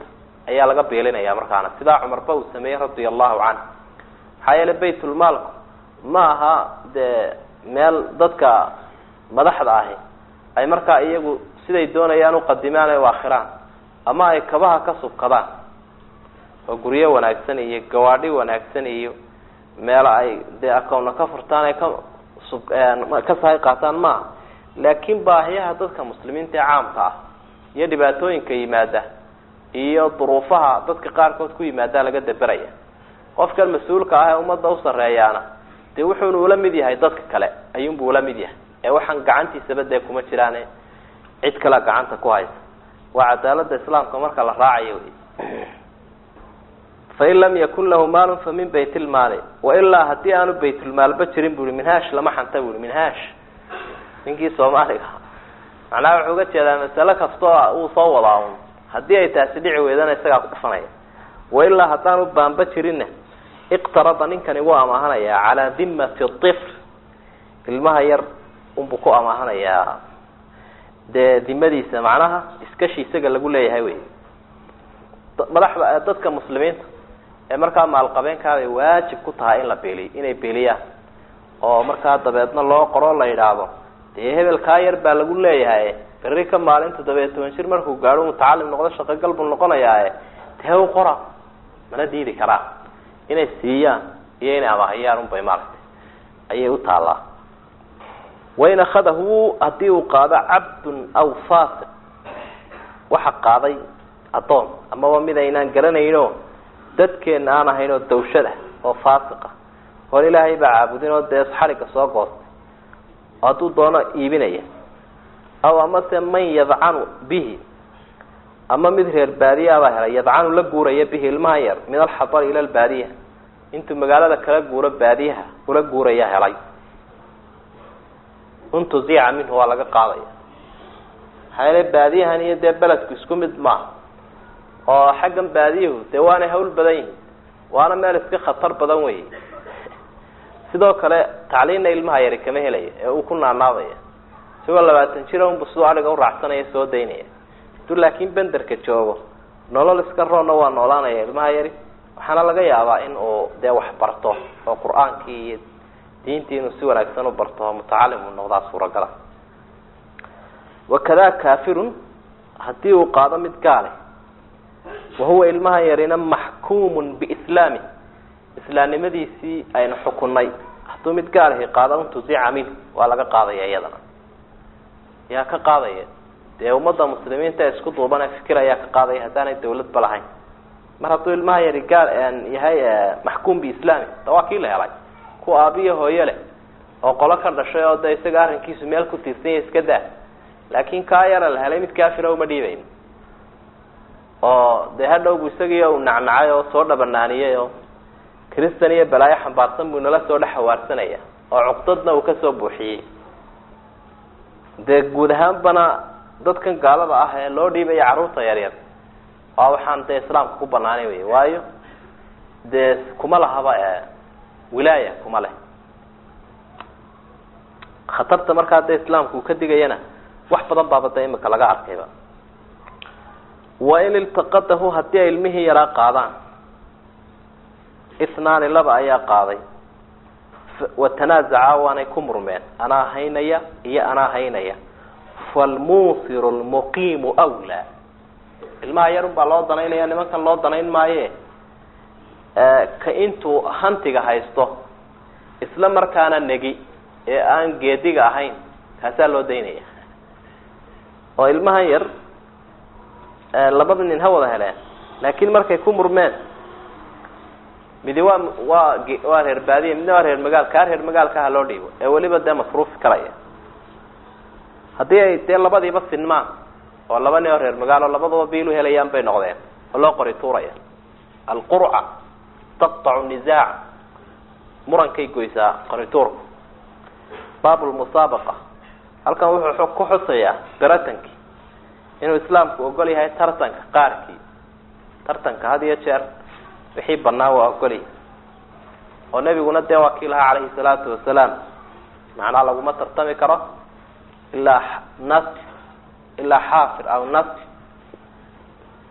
ayaa laga beelinaya markaana sidaa cumarba uu sameeyey radia allahu canh maxaa yeele baytulmaalku ma aha dee meel dadka madaxda ahi ay markaa iyagu siday doonayaan uqadimaan ay waakhiraan ama ay kabaha ka subkadaan oo guryo wanaagsan iyo gawaadhi wanaagsan iyo meelo ay dee akowna ka furtaan ay ka sub ka sahay qaataan maaha laakiin baahiyaha dadka muslimiinta ee caamka ah iyo dhibaatooyinka yimaada iyo duruufaha dadka qaarkood ku yimaada laga daberaya qofkan mas-uulka ah ee ummadda u sarreeyaana dee wuxuuna ula mid yahay dadka kale ayuunbu ula mid yahay ee waxaan gacantiisaba dee kuma jiraane cid kalea gacanta ku haysa waa cadaalada islaamka marka la raacayo wey fain lam yakun lahu maalun fa min bayt lmaali wailaa haddii aanu baytulmaalba jirin bu i minhaash lama xanta bu i minhaash ninkii soomaaliga macnaha wuxuu uga jeedaa masale kastoo uu soo wadaa un haddii ay taasi dhici weydana isagaa ku dhufanaya wailaa haddaanu baanba jirinna iqtarada ninkani wuu amaahanayaa calaa dimati ifl ilmaha yar unbuu ku amaahanayaa dee dimadiisa macnaha iskashi isaga lagu leeyahay wey madaxda dadka muslimiinta ee markaa maalqabeenkaabay waajib ku tahay in la beeliy inay beeliyaan oo markaa dabeedna loo qoro la yidhaahdo dee hebelkaa yar baa lagu leeyahay berri ka maalin toddobiya toban jir markuu gaadho mutacalim noqdo shaqogal buu noqonayaae dee u qora mana diidi karaa inay siiyaan iyo inay amaahiyaan unbay maaragtay ayay u taallaa wain akhadahu haddii uu qaado cabdun aw fasiq waxa qaaday addoon amaba mid aynaan garanayno dadkeena aan ahayn oo dawshada oo faasiqa hor ilaahay baa caabudin oo dee xadhigga soo goostay oo hadduu doono iibinaya aw amase man yadcanu bihi ama mid reer baadiya baa helay yadcanu la guuraya bihi ilmaha yar min alxadar ila albaadiya intuu magaalada kala guuro baadiyaha ula guuraya helay untuzica minhu waa laga qaadaya maxaa yeele baadiyahan iyo dee beledku isku mid maaha oo xaggan baadiyuhu dee waanay hawl badan yihin waana meel iska khatar badan wey sidoo kale tacliinna ilmaha yari kama helaya ee uu ku naanaadaya isagoo labaatan jira unbu siduu adhiga uraacsanaya soo daynaya haduu laakiin benderka joogo nolol iska roonna waa noolaanaya ilmaha yari waxaana laga yaabaa in uu dee wax barto oo qur-aankii iyo diintii inuu si wanaagsan u barto oo mutacalim uu noqdaa suuragala wakada kafirun haddii uu qaado mid gaale wahuwa ilmaha yarina maxkuumun biislaami islaamnimadiisii aynu xukunay hadduu mid gaalahi qaado untuzica minhu waa laga qaadaya iyadana yaa ka qaadaya dee ummadda muslimiinta ee isku duubane fikir ayaa ka qaadaya haddaanay dawladba lahayn mar hadduu ilmaha yari gaal yahay maxkuum biislaami da waa kii la helay ku aabiyo hooyo leh oo qolo ka dhashay oo de isaga arrinkiisu meel ku tiirsan yahay iska daa laakin kaa yara la helay mid kaafira uma dhiibayn oo dee hadhowbu isagii uu nacnacay oo soo dhabanaaniyey oo kristan iyo balaayo xambaarsan buu nala soo dhex hawaarsanaya oo cuqdadna uu kasoo buuxiyey dee guud ahaanbana dadkan gaalada ah ee loo dhiibaya carruurta yaryar waa waxaan dee islaamka ku banaanay wey waayo dee kuma lahaba wilaaya kuma leh khatarta markaa dee islaamka uu ka digayana wax badan baaba de imika laga arkayba wain iltaqadahu haddii ay ilmihii yaraa qaadaan ithnaani laba ayaa qaaday watanaazacaa waanay ku murmeen anaa haynaya iyo anaa haynaya falmuusiru lmuqiimu wlaa ilmaha yarun baa loo danaynaya nimankan loo danayn maaye ka intuu hantiga haysto isla markaana negi ee aan geediga ahayn kaasaa loo daynaya oo ilmahan yar labada nin ha wada heleen laakiin markay ku murmeen midi waa waa waa reer baadiya midna waa reer magaal kaa reer magaalka ha loo dhiibo ee weliba dee masruufi karaya haddii ay dee labadiiba sinmaan oo laba nin oo reer magaalo labadaba biilu helayaan bay noqdeen oo loo qori tuuraya alqurca taqtacu nisaac murankay goysaa qorituurku baab lmusaabaqa halkan wuxuu ku xusayaa garatankii inuu islaamku ogol yahay tartanka qaarkii tartanka had iyo jeer wixii banaa waa ogolyahy oo nebiguna dee waa kii lahaa calayhi salaatu wasalaam macnaa laguma tartami karo ilaa nas ilaa xaafir aw nas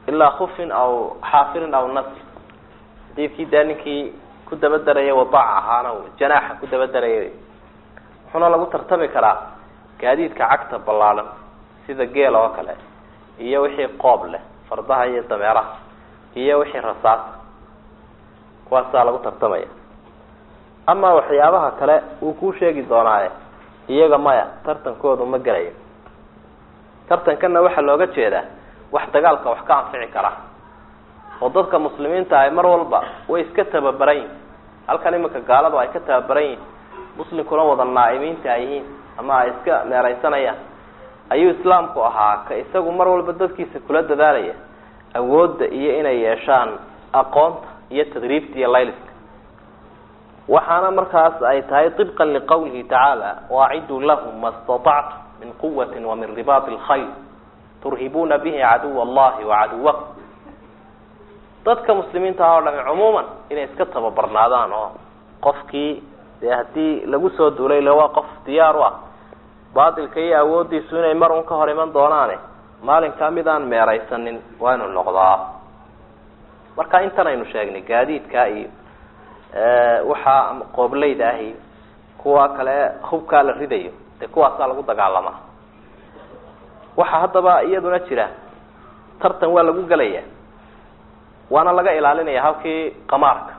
ilaa khufin aw xaafirin aw nasr xadiidkii dee ninkii ku daba daraya wadaac ahaana janaaxa ku daba daraya wuxuuna lagu tartami karaa gaadiidka cagta ballaadhan sida geel oo kale iyo wixii qoob leh fardaha iyo dameeraha iyo wixii rasaasa kuwaasaa lagu tartamaya ama waxyaabaha kale wuu kuu sheegi doonaaye iyaga maya tartankoodu ma gelayo tartankanna waxaa looga jeedaa wax dagaalka wax ka anfici kara oo dadka muslimiinta ahi mar walba way iska tababaran yihin halkan iminka gaaladu ay ka tababaran yihin muslimkuna wada naa'imiinta ay yihiin ama ay iska meeraysanayaan ayuu islaamku ahaa ka isagu mar walba dadkiisa kula dadaalaya awoodda iyo inay yeeshaan aqoonta iyo tadriibta iyo layliska waxaana markaas ay tahay طibqan liqawlihi tacaala waaciduu lahum ma اstaطactum min quwati wa min ribaati اlkhayr turhibuuna bihi caduw allahi wacaduwakum dadka muslimiinta ah oo dhami cumuuman inay iska tababarnaadaan oo qofkii dee haddii lagu soo duulay le waa qof diyaar u ah baatilka iyo awoodiisu inay mar un ka hor iman doonaane maalinkaa mid aan meeraysanin waa inu noqdaa marka intan aynu sheegnay gaadiidka iyo waxaa qooblayda ahi kuwa kale hubkaa la ridayo dee kuwaasaa lagu dagaalamaa waxaa haddaba iyaduna jira tartan waa lagu gelaya waana laga ilaalinaya halkii qamaarka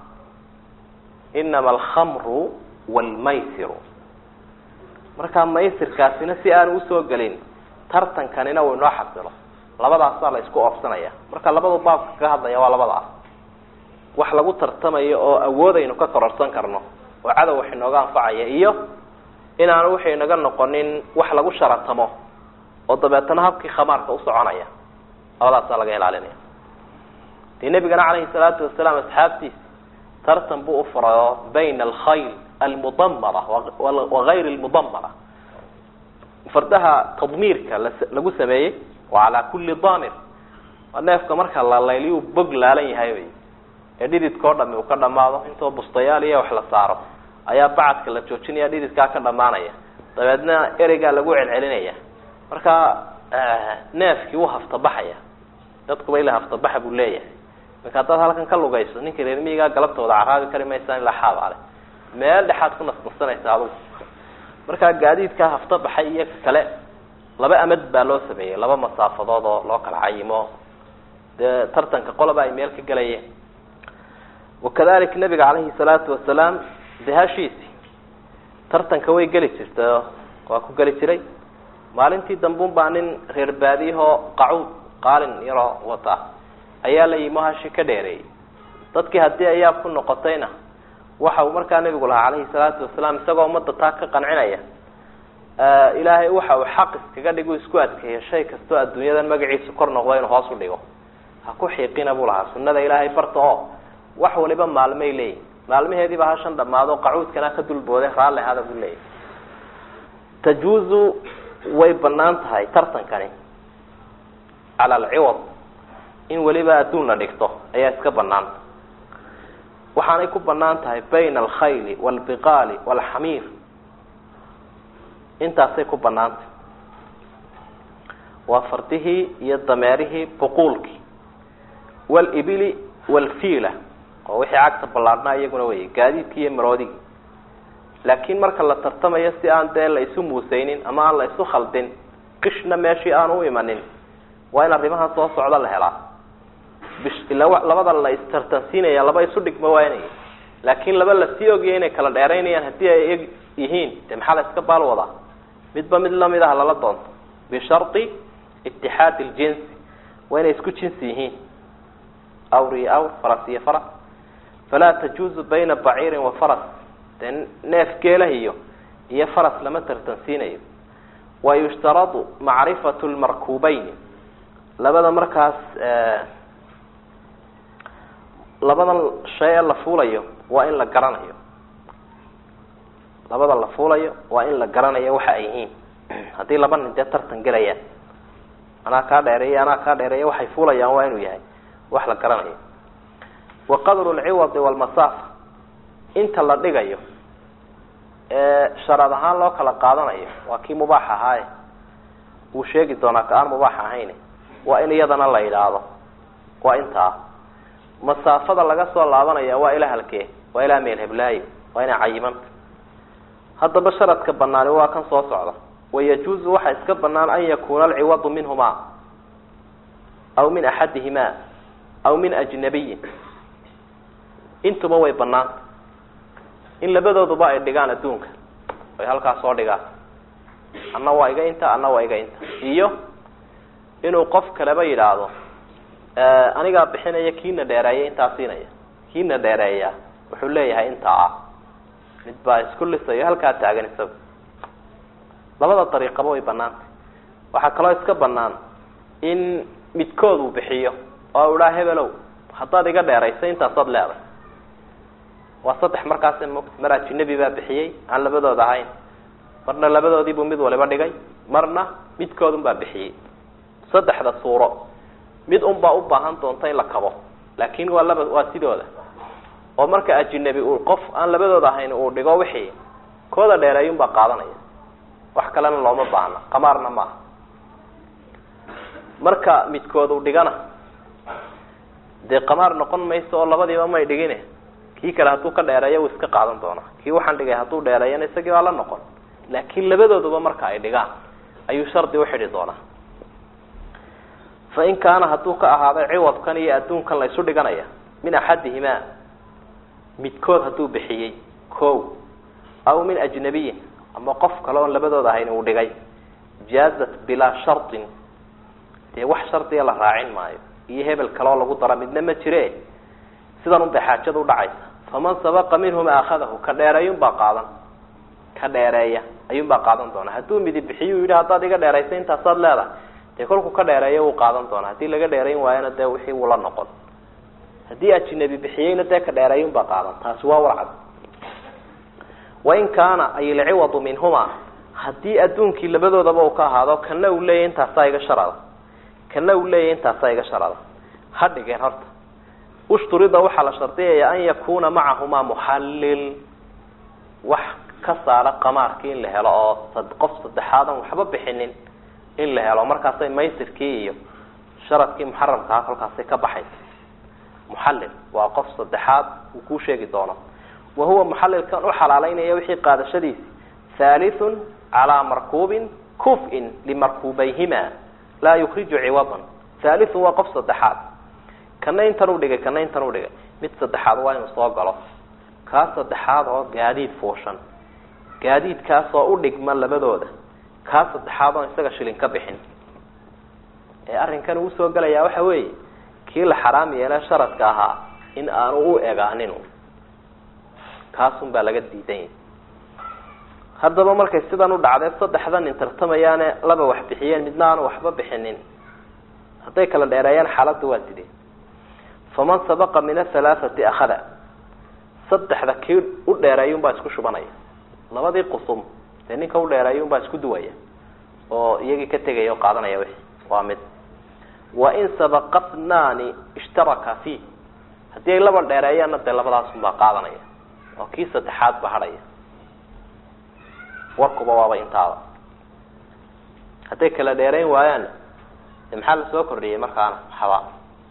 inama alkhamru waalmaysiru markaa maysirkaasina si aan usoo gelin tartankanina uu inoo xasilo labadaasaa la isku oobsanaya marka labadu baabka kaga hadlaya waa labada ah wax lagu tartamayo oo awoodaynu ka kororsan karno oo cadow wax inooga anfacaya iyo inaanu waxay inaga noqonin wax lagu sharatamo oo dabeetana habkii khamaarka u soconaya labadaasaa laga ilaalinaya dee nebigana calayhi salaatu wasalaam asxaabtiisa tartan buu ufurayo bayna alkhayl almudamara wagayr lmudamara fardaha tadmiirka lagu sameeyey wa calaa kulli damir waa neefka marka la layliyu bog laalan yahay wy ee dhididkao dhami uu ka dhamaado intoo bustayaal iyo wax la saaro ayaa bacadka la joojinaya dhididkaa ka dhamaanaya dabeedna ereygaa lagu celcelinaya marka neefkii wuu haftabaxaya dadkuba ila haftabaxa buu leeyahay marka haddaad halkan ka lugayso ninka reer miyigaa galabtooda caraabi kari maysaan ilaa xaabaale meel dhexaad ku nasnasanaysa adugu markaa gaadiidkaa hafta baxay iyo kale laba amad baa loo sameeyey laba masaafadood oo loo kala cayimo dee tartanka qoloba ay meel ka gelayeen wakadalik nabiga calayhi salaatu wasalaam dee hashiisi tartanka way geli jirtay waa ku geli jiray maalintii dambuun baa nin reer baadiyahoo qacuud qaalin yaroo wata ayaa la yimo hashi ka dheereeyey dadkii haddii ayaab ku noqotayna waxa uu markaa nabigu lahaa calayhi salaatu wasalaam isagoo ummadda taa ka qancinaya ilaahay waxa uu xaq iskaga dhigu isku adkeeyo shay kastoo adduunyadan magaciisu kor noqdo inuu hoos u dhigo ha ku xiiqina buu lahaa sunnada ilaahay barta oo wax waliba maalmay leeyihin maalmaheediiba hashan dhamaado qacuudkana ka dulbooday raalli hada buu leeyahy tajuuzu way banaan tahay tartankani cala alciwad in weliba adduun la dhigto ayaa iska banaanta waxaanay ku banaan tahay bayna alkhayli waalbiqaali waalxamiir intaasay ku banaantay waa fardihii iyo dameerihii buquulkii waalibili waalfiila oo wixii cagta ballaadhnaa iyaguna wey gaadiidkii iyo maroodigii laakiin marka la tartamayo si aan dee la isu muuseynin ama aan la isu khaldin qishna meeshii aan u imanin waa in arrimahan soo socda la helaa labada la istartansiinaya laba isu dhigma waanaya laakiin laba lasii ogaya inay kala dheeraynayaan haddii ay yihiin de maxaa la iska baal wadaa midba mid lamid ah lala doonto bishardi itixaadi ljinsi waa inay isku jinsi yihiin awr iyo awr faras iyo faras falaa tajuuzu bayna baciirin wa faras dee neef geelah iyo iyo faras lama tartansiinayo wa yushtaradu macrifatu lmarkuubeyn labada markaas labadan shay ee la fuulayo waa in la garanayo labada la fuulayo waa in la garanayo waxa ay yihiin haddii laba nin dee tartan gelayaan anaa kaa dheereeya anaa kaa dheereeya waxay fuulayaan waa inuu yahay wax la garanayo wa qadru lciwadi walmasaafa inta la dhigayo ee sharad ahaan loo kala qaadanayo waa kii mubaax ahaaye wuu sheegi doonaa ka aan mubaax ahayn waa in iyadana la yidhaahdo waa intaa masaafada laga soo laabanaya waa ilaa halkee waa ilaa meel heblaayo waa inay cayimanta haddaba sharadka banaani waa kan soo socda wayajuuzu waxaa iska banaan an yakuuna alciwadu minhumaa aw min axadihimaa aw min ajnabiyin intuba way banaanta in labadooduba ay dhigaan adduunka ay halkaas soo dhigaan anna waa iga inta anna waa iga inta iyo inuu qof kaleba yidhaahdo anigaa bixinaya kiina dheereeya intaa siinaya kiina dheereeya wuxuu leeyahay intaa ah mid baa isku lisayo halkaa taagan isaga labada dariiqaba way banaantay waxaa kaloo iska banaan in midkood uu bixiyo oo idhaa hebelow haddaad iga dheeraysa intaasaad leeday waa saddex markaas mar ajinabi baa bixiyey aan labadooda ahayn marna labadoodiibuu mid waliba dhigay marna midkoodun baa bixiyey saddexda suuro mid un baa u baahan doonta in la kabo laakin waa laba waa sidooda oo marka ajinabi uu qof aan labadooda ahayn uu dhigo wixii kooda dheereeyun baa qaadanaya wax kalena looma baahna qamaarna maaha marka midkood uu dhigana dee qamaar noqon mayso oo labadiiba may dhigine kii kale hadduu ka dheereeyo wuu iska qaadan doonaa kii waxaan dhigay hadduu dheereeyana isagii baa la noqon laakiin labadooduba marka ay dhigaan ayuu shardi uxidhi doonaa fa in kaana hadduu ka ahaaday ciwadkan iyo adduunkan la isu dhiganaya min axadihimaa midkood hadduu bixiyey ko aw min ajnabiyin ama qof kale oon labadooda ahayn uu dhigay jaazat bilaa shardin dee wax shardiga la raacin maayo iyo hebel kaleoo lagu dara midna ma jire sidan un bay xaajada udhacaysa faman sabaqa minhuma akhadahu ka dheereeyun baa qaadan ka dheereeya ayuun baa qaadan doona hadduu midi bixiyu yidhi haddaad iga dheeraysa intaasaad leedahay dee kolku ka dheereeyo wuu qaadan doona haddii laga dheerayn waayona dee wixii wuu la noqon haddii ajinabi bixiyeyna dee ka dheereeyun baa qaadan taasi waa warcad wain kaana ay ilciwadu minhuma haddii adduunkii labadoodaba uu ka ahaado kana uu leeyahy intaasaa iga sharada kana uu leeyahy intaasaa iga sharada ha dhigeen horta ushturida waxaa la shardiyaya an yakuna macahumaa muxallil wax ka saara qamaarkii in la helo oo qof saddexaadan waxba bixinin in la helo markaasay maysirkii iyo sharadkii muxaramkaha kolkaasay ka baxaysa muxallil waa qof saddexaad uu kuu sheegi doono wa huwa muxallilkan u xalaaleynaya wixii qaadashadiisi thalithun calaa markuubin kuf-in limarkuubayhima laa yukriju ciwadan thalithun waa qof saddexaad kana intan u dhigay kana intan u dhigay mid saddexaad waa inuu soo galo kaa saddexaad oo gaadiid fuushan gaadiidkaasoo u dhigma labadooda kaa saddexaad oon isaga shilin ka bixin ee arrinkan uu soo gelayaa waxa weeye kii la xaraam yeele sharadka ahaa in aanu u egaanin kaasun baa laga diidan yahay haddaba markay sidan u dhacdee saddexdan nin tartamayaane laba wax bixiyeen midna aanu waxba bixinin hadday kala dheereeyaan xaaladda waa sidee faman sabaqa min ahalaathati akhada saddexda kii u dheereeyun baa isku shubanaya labadii qusum dee ninka u dheereeyun baa isku duwaya oo iyagii ka tegaya oo qaadanaya wixi waa mid wain sabaqa tnaani ishtaraka fiih haddii ay laba dheereeyaanna dee labadaasun baa qaadanaya oo kii saddexaad ba hadhaya warkuba waaba intaada hadday kala dheerayn waayaanna de maxaa lasoo kordhiyey markaana waxba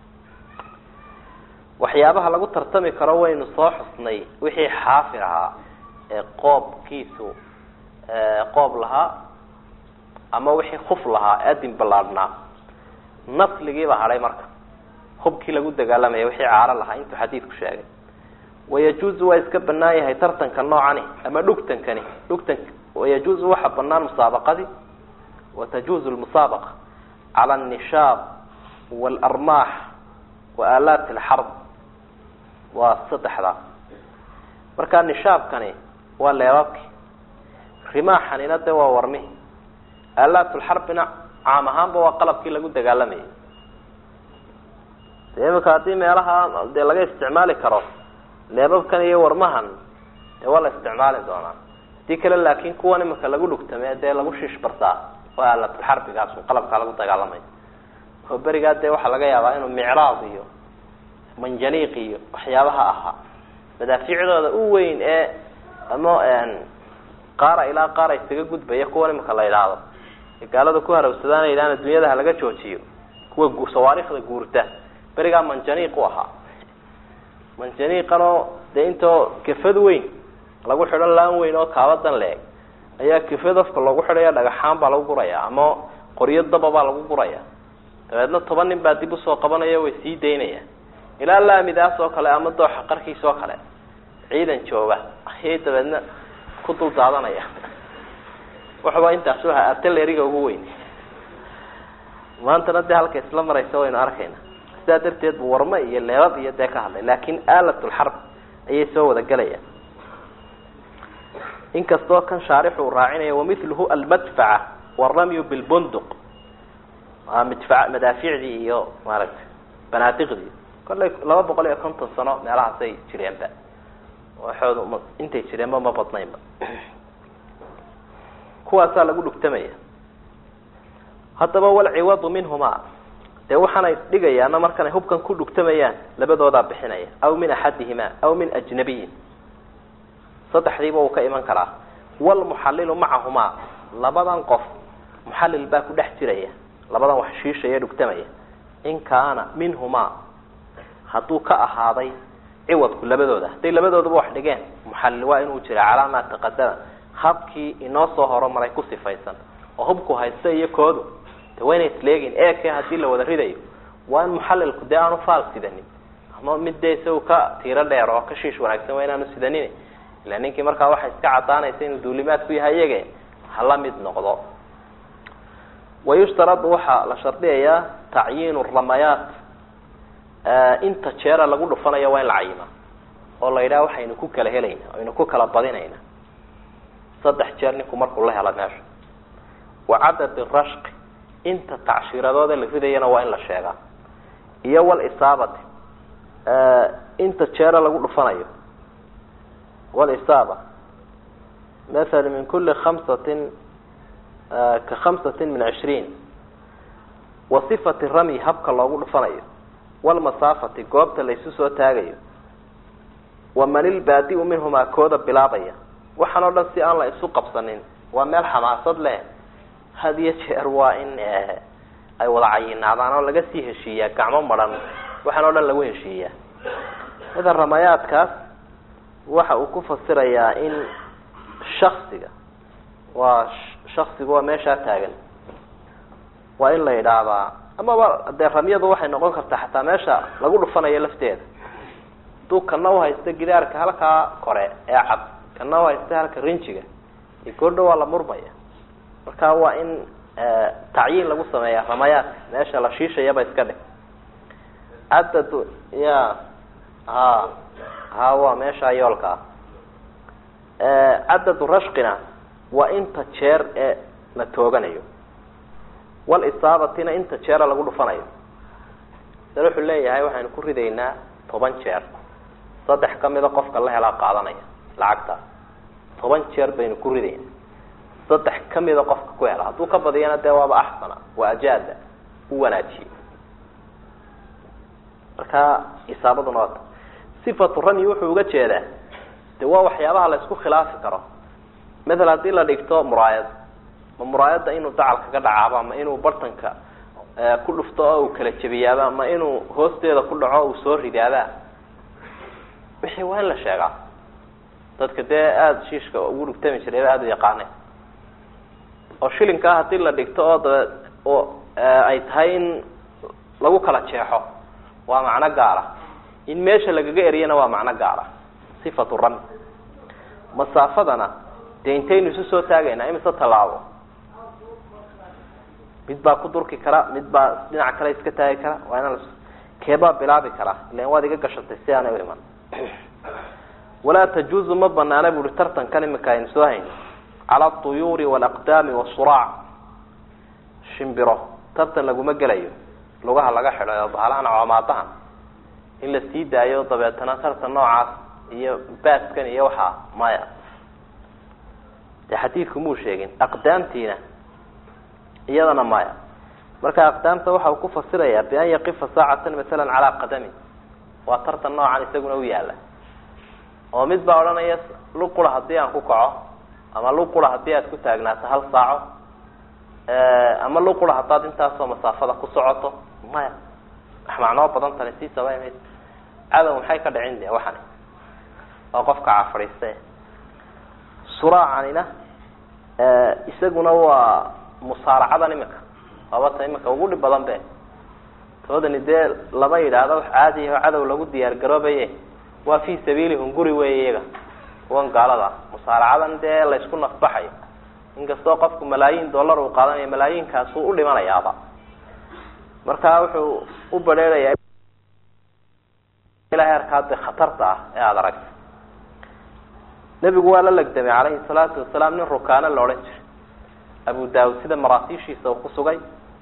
waxyaabaha lagu tartami karo waynu soo xusnay wixii xaafir ahaa ee qoobkiisu qoob lahaa ama wixii kuf lahaa adin ballaadhnaa nasligiibaa hadhay marka hubkii lagu dagaalamaya wixii caalo lahaa intuu xadiidku sheegay wayajuuzu waa iska banaan yahay tartanka noocani ama dhugtankani dhugtan wayajuuzu waxa banaan musaabaqadii watajuuzu lmusaabaqa cala alnishaab waalarmaax wa aalaati alxarb waa saddexdaa marka nishaabkani waa leebabki rimaaxanina de waa warmihi aalaatulxarbina caam ahaanba waa qalabkii lagu dagaalamayay de imika haddii meelaha dee laga isticmaali karo leebabkan iyo warmahan dee waa la isticmaali doonaa hadii kale laakin kuwan imika lagu dhugtame dee lagu shiish bartaa waa aalaatulxarbigaas qalabkaa lagu dagaalamay oo berigaa dee waxaa laga yaabaa inuu micraad iyo manjaniiq iyo waxyaabaha ahaa madaafiicdooda u weyn ee ama qaara ilaa qaara isaga gudbaya kuwan imika la idhaahdo gaalada ku harawsadaan yidhahn adduunyada halaga joojiyo kuwa sawaarikhda guurta berigaa manjaniiq u ahaa manjaniiqanoo dee intoo kafad weyn lagu xidho laan weyn oo kaabadan leeg ayaa kafad afka loogu xidhaya dhagaxaan baa lagu guraya ama qoryo daba baa lagu guraya dabeedna toban nin baa dib usoo qabanaya way sii daynayaan ilaa laamidaas oo kale ama dooxa qarkiis oo kale ciidan jooga ayay dabeedna ku dul daadanaya waxba intaas waha artilleriga ugu weyn maantana dee halka isla maraysa waynu arkayna sidaa darteed bu warme iyo leebab iyo dee ka hadlay laakin aalatulxarb ayay soo wada gelayaan inkastoo kan shaarix uu raacinaya wamiluhu almadfaca waramyu bilbunduq waa midfa madaaficdii iyo maaragtay banaadiqdii kollay laba boqol iyo konton sano meelahaasay jireenba waxooda ma intay jireenba ma badnaynba kuwaasaa lagu dhugtamaya haddaba walciwadu minhumaa dee waxaanay dhigayaana markanay hubkan ku dhugtamayaan labadoodaa bixinaya aw min axadihima aw min ajnabiyin saddexdiiba uu ka iman karaa walmuxallilu macahumaa labadan qof muxallil baa ku dhex jiraya labadan wax shiishaya dhugtamaya in kaana minhumaa hadduu ka ahaaday ciwadku labadooda hadday labadoodaba wax dhigeen muxallil waa inuu jira calaa maa taqadama habkii inoo soo horumaray ku sifaysan oo hubku haysta iyo koodu de waa inay isleegin eke haddii la wada ridayo waa in muxallilku dee aanu faal sidanin ama mid dee isagu ka tiiro dheer oo ka shiish wanaagsan waa inaanu sidanin ila ninkii markaa waxay iska cadaanaysa inuu duulimaad ku yahay iyage hala mid noqdo wayushtaradu waxaa la shardiyayaa tacyiinu ramayaat inta jeera lagu dhufanayo waa in la cayima oo la yidhaha waxaynu ku kala helayna aynu ku kala badinayna saddex jeer ninku markuu la helo meesha wa cadad rashqi inta tacshiradoode la ridayana waa in la sheegaa iyo walisaabati inta jeera lagu dhufanayo walisaaba maala min kuli khamsatin ka khamsatin min cishriin wa sifati ramyi habka loogu dhufanayo walmasaafati goobta laysu soo taagayo wa man ilbaadi-u minhumaa kooda bilaabaya waxaan oo dhan si aan la isu qabsanin waa meel xamaasad leh had iyo jeer waa in ay wada cayinaadaan oo laga sii heshiiyaa gacmo maran waxaan oo dhan lagu heshiiyaa mida ramayaadkaas waxa uu ku fasirayaa in shaksiga waa shaksigu waa meeshaa taagan waa in la yidhaahdaa amaba dee ramyadu waxay noqon kartaa xataa meesha lagu dhufanayo lafteeda haduu kana uhaysta gidaarka halkaa kore ee cad kana uhaysta halka rinjiga iyo goordha waa la murmaya marka waa in tacyiin lagu sameeya ramayaadka meesha la shiishayaba iska dhig cadad ya ha ha waa meesha yoolka ah cadadu rashqina waa inta jeer ee la tooganayo walisaabatina inta jeera lagu dhufanayo dal wuxuu leeyahay waxaynu ku ridaynaa toban jeer saddex kamida qofka la helaa qaadanaya lacagta toban jeer baynu ku ridayna saddex kamida qofka ku hela hadduu ka badiyana dee waaba axsana waa ajaada u wanaajiye marka isaabaduna waata sifatu ramy wuxuu uga jeedaa de waa waxyaabaha la isku khilaafi karo maala haddii la dhigto muraayad ma muraayadda inuu dacalka ka dhacaaba ma inuu bartanka ku dhufto oo uu kala jebiyaaba ma inuu hoosteeda ku dhaco uu soo ridaaba wixii waa in la sheegaa dadka dee aada shiishka ugu dhugtami jiray ba aada u yaqaane oo shilinkaa haddii la dhigto oo dabe oo ay tahay in lagu kala jeexo waa macno gaara in meesha lagaga eriyana waa macno gaara sifatu rami masaafadana dee intaynu isu soo taagaynaa imise tallaabo mid baa ku durki kara mid baa dhinac kale iska taagi kara waa inaan keebaa bilaabi karaa ilan waad iga gashatay si aanay u iman walaa tajuuzu ma banaana buuhi tartankan imika aynu soo hayno cala altuyuuri walaqdaami wasuraac shimbiro tartan laguma gelayo lugaha laga xidhayo bahalahan coomaadahan in la sii daayo dabeetana tartan noocaas iyo baaskan iyo waxaa maya dee xadiidku muu sheegin aqdaamtiina iyadana maya marka aqdaamta waxa uu ku fasirayaa bian yaqifa saacatan masalan calaa qadami waa tartan noocan isaguna u yaala oo mid baa odhanaya luqura haddii aan ku kaco ama luqura haddii aad ku taagnaato hal saaco ama luqura haddaad intaasoo masaafada ku socoto maya macnoo badan tani sii sabay mayso cadow maxay ka dhicin de waxani oo qofka cafadhiiste suraacanina isaguna waa musaaracadan imika waabata imika ugu dhib badan be toodani dee lama yidhaahdo wax caadi aho cadow lagu diyaar garoobaye waa fi sabiilihum guri wey iyaga kuwan gaalada musaaracadan dee laysku nafbaxayo inkastoo qofku malaayiin dollar uu qaadanayo malaayiinkaasuu u dhimanayaaba marka wuxuu u badheerayaa ilahay arkaa de khatarta ah ee aada aragta nebigu waa la legdamay calayhi salaatu wasalaam nin rukaano la odhan jiray abu daawud sida maraasiishiisa uu ku sugay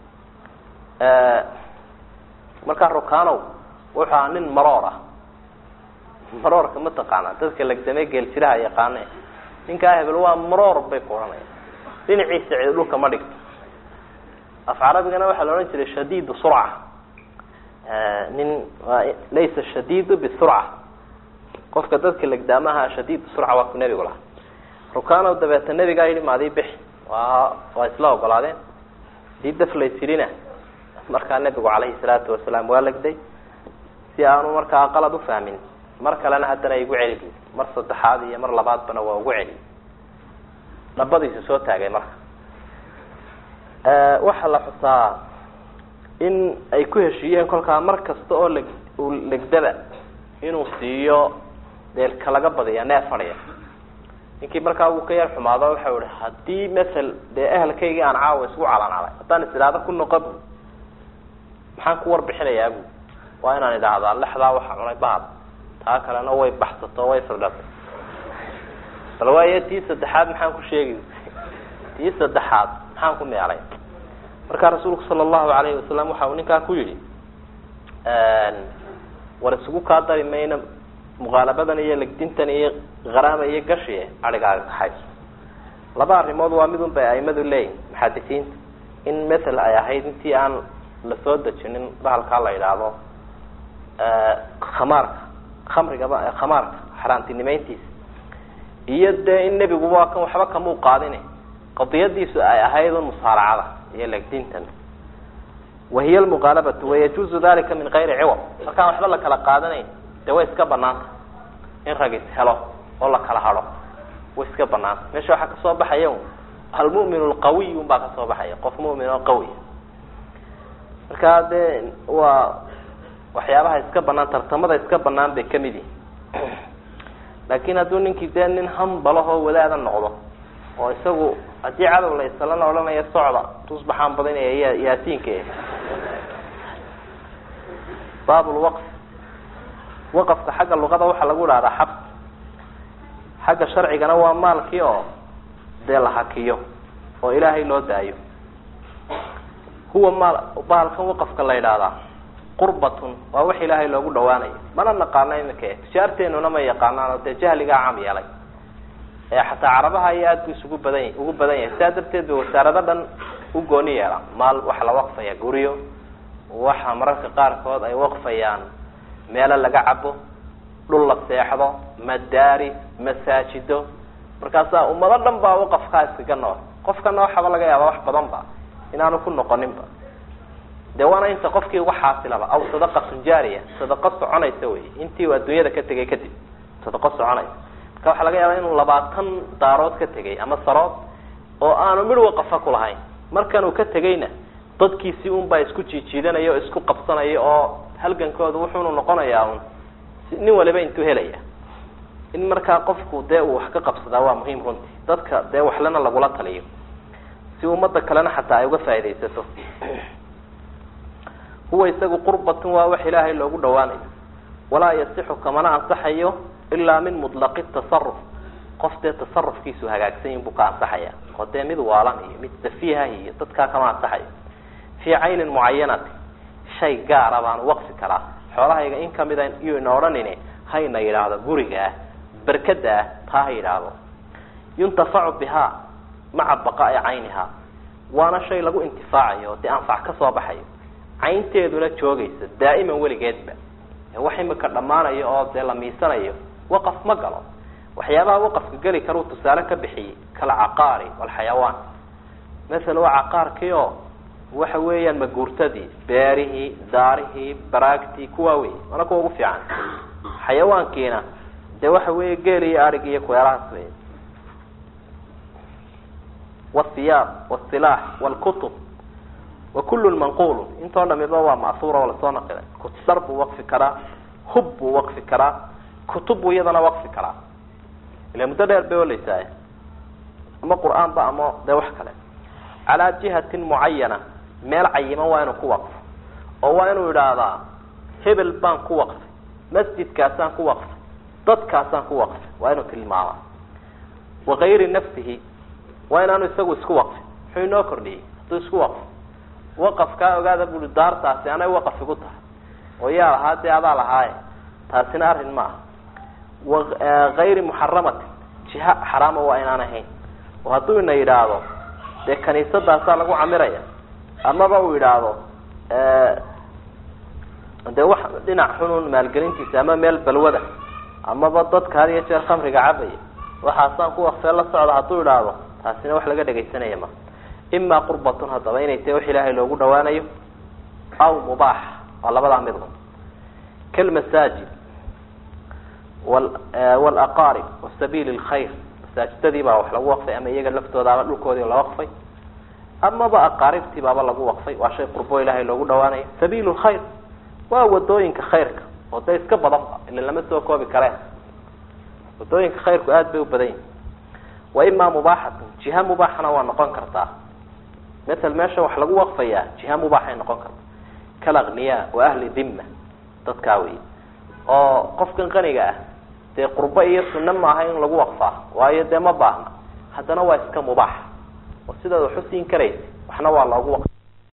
markaa rukaanow wuxuu ahaa nin maroor ah maroorka ma taqaana dadka legdamay geeljiraha yaqaane ninkaa hebel waa maroor bay ku odhanaya dhinaciisa cid dhulka ma dhigto af carabigana waxaa la odhan jiray shadiid surca nin laysa shadiidu bisurca qofka dadka legdaamaha shadiid surca waa ku nebigu lahaa rukaanow dabeeta nebigaa yidhi maadii bix waa waa isla ogolaadeen hadii daf laysirina markaa nebigu calayhi salaatu wasalaam waa legday si aanu markaa qalad ufahmin mar kalena haddana igu celi mar saddexaad iyo mar labaadbana waa ugu celi dhabadiisu soo taagay marka waxaa la xusaa in ay ku heshiiyeen kolkaa mar kasta oo leg uu legdaba inuu siiyo deelka laga badiya neef fadhiya ninkii markaa uu ka yar xumaado waxau ihi haddii masel dee ehelkaygii aan caawa isku calancalay haddaan is idhaahdo ku noqo bu maxaan ku warbixinayaa bu waa inaan idhaahdaa lexdaa waxa cunay bahad taa kalena way baxsato way firdhatay bal waayo tii saddexaad maxaan ku sheegi tii saddexaad maxaan ku meelay markaa rasuulku sala allahu alayhi wasalam waxa uu ninkaa ku yidhi war isugu kaa dari mayna muqaalabadan iyo legdintan iyo haraama iyo gashi adhigaaga kaxayso laba arrimood waa midun bay aimadu leeyihin muxadisiinta in mathel ay ahayd intii aan lasoo dejinin bahalkaa la yidhaahdo khamaarka khamrigaba khamaarka xaaraantinimeyntiisa iyo dee in nebigu waa kan waxba kamuu qaadine qadiyadiisu ay ahayd un musaaracada iyo legdintan wahiy lmuqaalabatu wayajuuzu dalika min kayri ciwad markaan waxba la kala qaadanayn dee way iska banaanta in rag is helo oo la kala hado way iska banaanta meesha waxaa kasoo baxaya almu'min lqawiy un baa kasoo baxaya qof mu'min oo qawi markaa dee waa waxyaabaha iska banaan tartamada iska banaan bay kamid yihin laakin hadduu ninkii dee nin hambalahoo wadaada noqdo oo isagu haddii cadow la isalana odhanaya socda tusbaxaan badinaya yaasiinka baab lwaqf waqafka xagga luqada waxaa lagu dhahdaa xabs xagga sharcigana waa maalkii oo dee la hakiyo oo ilaahay loo daayo huwa maal bahalkan waqafka la yidhaahdaa qurbatun waa wax ilaahay loogu dhawaanayo mana naqaano imika tijaarteenuna ma yaqaanaan oo dee jahligaa caam yeelay ee xataa carabaha iyo aad bu isugu badan ugu badan yahay sidaa darteed ba wasaarado dhan u gooni yeela maal waxa la waqfaya guryo waxa mararka qaarkood ay waqfayaan meelo laga cabo dhul la seexdo madaaris masaajido markaasaa ummado dhan baa waqafkaa iskaga nool qofkana waxaba laga yaaba wax badan ba inaanu ku noqoninba de waana inta qofkii uga xaasilaba aw sadaqatun jaariya sadaqo soconaysa wey intii uu adduunyada ka tegay kadib sadaqo soconaysa marka waxaa laga yaabaa inuu labaatan daarood ka tegay ama sarood oo aanu midh waqafa ku lahayn markan uu ka tegayna dadkiisii un baa isku jiijiidanaya oo isku qabsanaya oo halgankooda wuxuunu noqonayaa un nin waliba intuu helaya in markaa qofku dee uu wax ka qabsadaa waa muhiim runtii dadka dee waxlena lagula taliyo si ummada kalena xataa ay uga faaidaysato huwa isagu qurbatun waa wax ilaahay loogu dhawaanayo walaa yasixu kamana ansaxayo ilaa min mutlaqi tasaruf qof dee tasarufkiisu hagaagsan yin buu ka ansaxaya oo dee mid waalan iyo mid safiiha iyo dadkaa kama ansaxayo fii caynin mucayanati shay gaara baan waqfi karaa xoolahayga in kamida iyuu ina odhanine hayna yidhaahdo guriga ah berkada ah taa ha yidhaahdo yuntafacu bihaa maca baqaai cayniha waana shay lagu intifaacayo oo dee anfac ka soo baxayo caynteeduna joogaysa daa'iman weligeedba wax imika dhammaanayo oo dee la miisanayo waqaf ma galo waxyaabaha waqafka geli karuu tusaale ka bixiyey kalcaqaari walxayawaan maala waa caqaarkii oo waxa weeyaan maguurtadii beerihii daarihii baraagtii kuwaa wey waana kuwa ugu fiican xayawaankiina dee waxa weeye geel iyo arig iyo kuweelahaas wey wasiyaab wsilaax wlkutub wa kullu manqulu intoo dhamiba waa ma'huura oo lasoo naqilay dhar buu waqfi karaa hub buu waqfi karaa kutub buu iyadana waqfi karaa ila muddo dheer bay oleysaay ama qur'aan ba ama dee wax kale calaa jihatin mucayana meel cayiman waa inuu ku waqfo oo waa inuu idhaahdaa hebel baan ku waqfay masjidkaasaan ku waqfay dadkaasaan ku waqfay waa inuu tilmaamaa wakayri nafsihi waa inaanu isagu isku waqfin muxuu inoo kordhiyey hadduu isku waqfo waqafkaa ogaada bui daartaasi anay waqaf igu tahay oo yaa lahaa dee adaa lahaaye taasina arrin ma aha wakayri muxaramatin jiha xaraama waa inaan ahayn oo hadduu ina yidhaahdo dee kaniisadaasaa lagu camiraya amaba uu yidhaahdo dee wax dhinac xunun maalgelintiisa ama meel balwada amaba dadka had iyo jeer khamriga cabaya waxaasaan ku waqfee la socda hadduu idhaahdo taasina wax laga dhegaysanaya ma ima qurbatun haddaba inay tahay wax ilaahay loogu dhawaanayo aw mubaax waa labadaa midun kalmasaajid walaqaarib wasabiili lkhayr masaajidadii baa wax lagu waqfay ama iyaga laftooda ama dhulkoodii la waqfay amaba aqaaribtii baaba lagu waqfay waa shay qurbo ilaahay loogu dhawaanayo sabiil lkhayr waa wadooyinka khayrka oo dee iska badanba ila lama soo koobi kareen wadooyinka khayrku aada bay u badan yihin wa ima mubaaxatun jiha mubaaxana waa noqon kartaa matal meesha wax lagu waqfayaa jiha mubaaxay noqon karta kalakniya wa ahli dhimma dadkaa wey oo qofkan qaniga ah dee qurbo iyo sunno maaha in lagu waqfaa waayo dee ma baahna haddana waa iska mubaax oo sidaad wax usiin karaysa waxna waa loogu waqf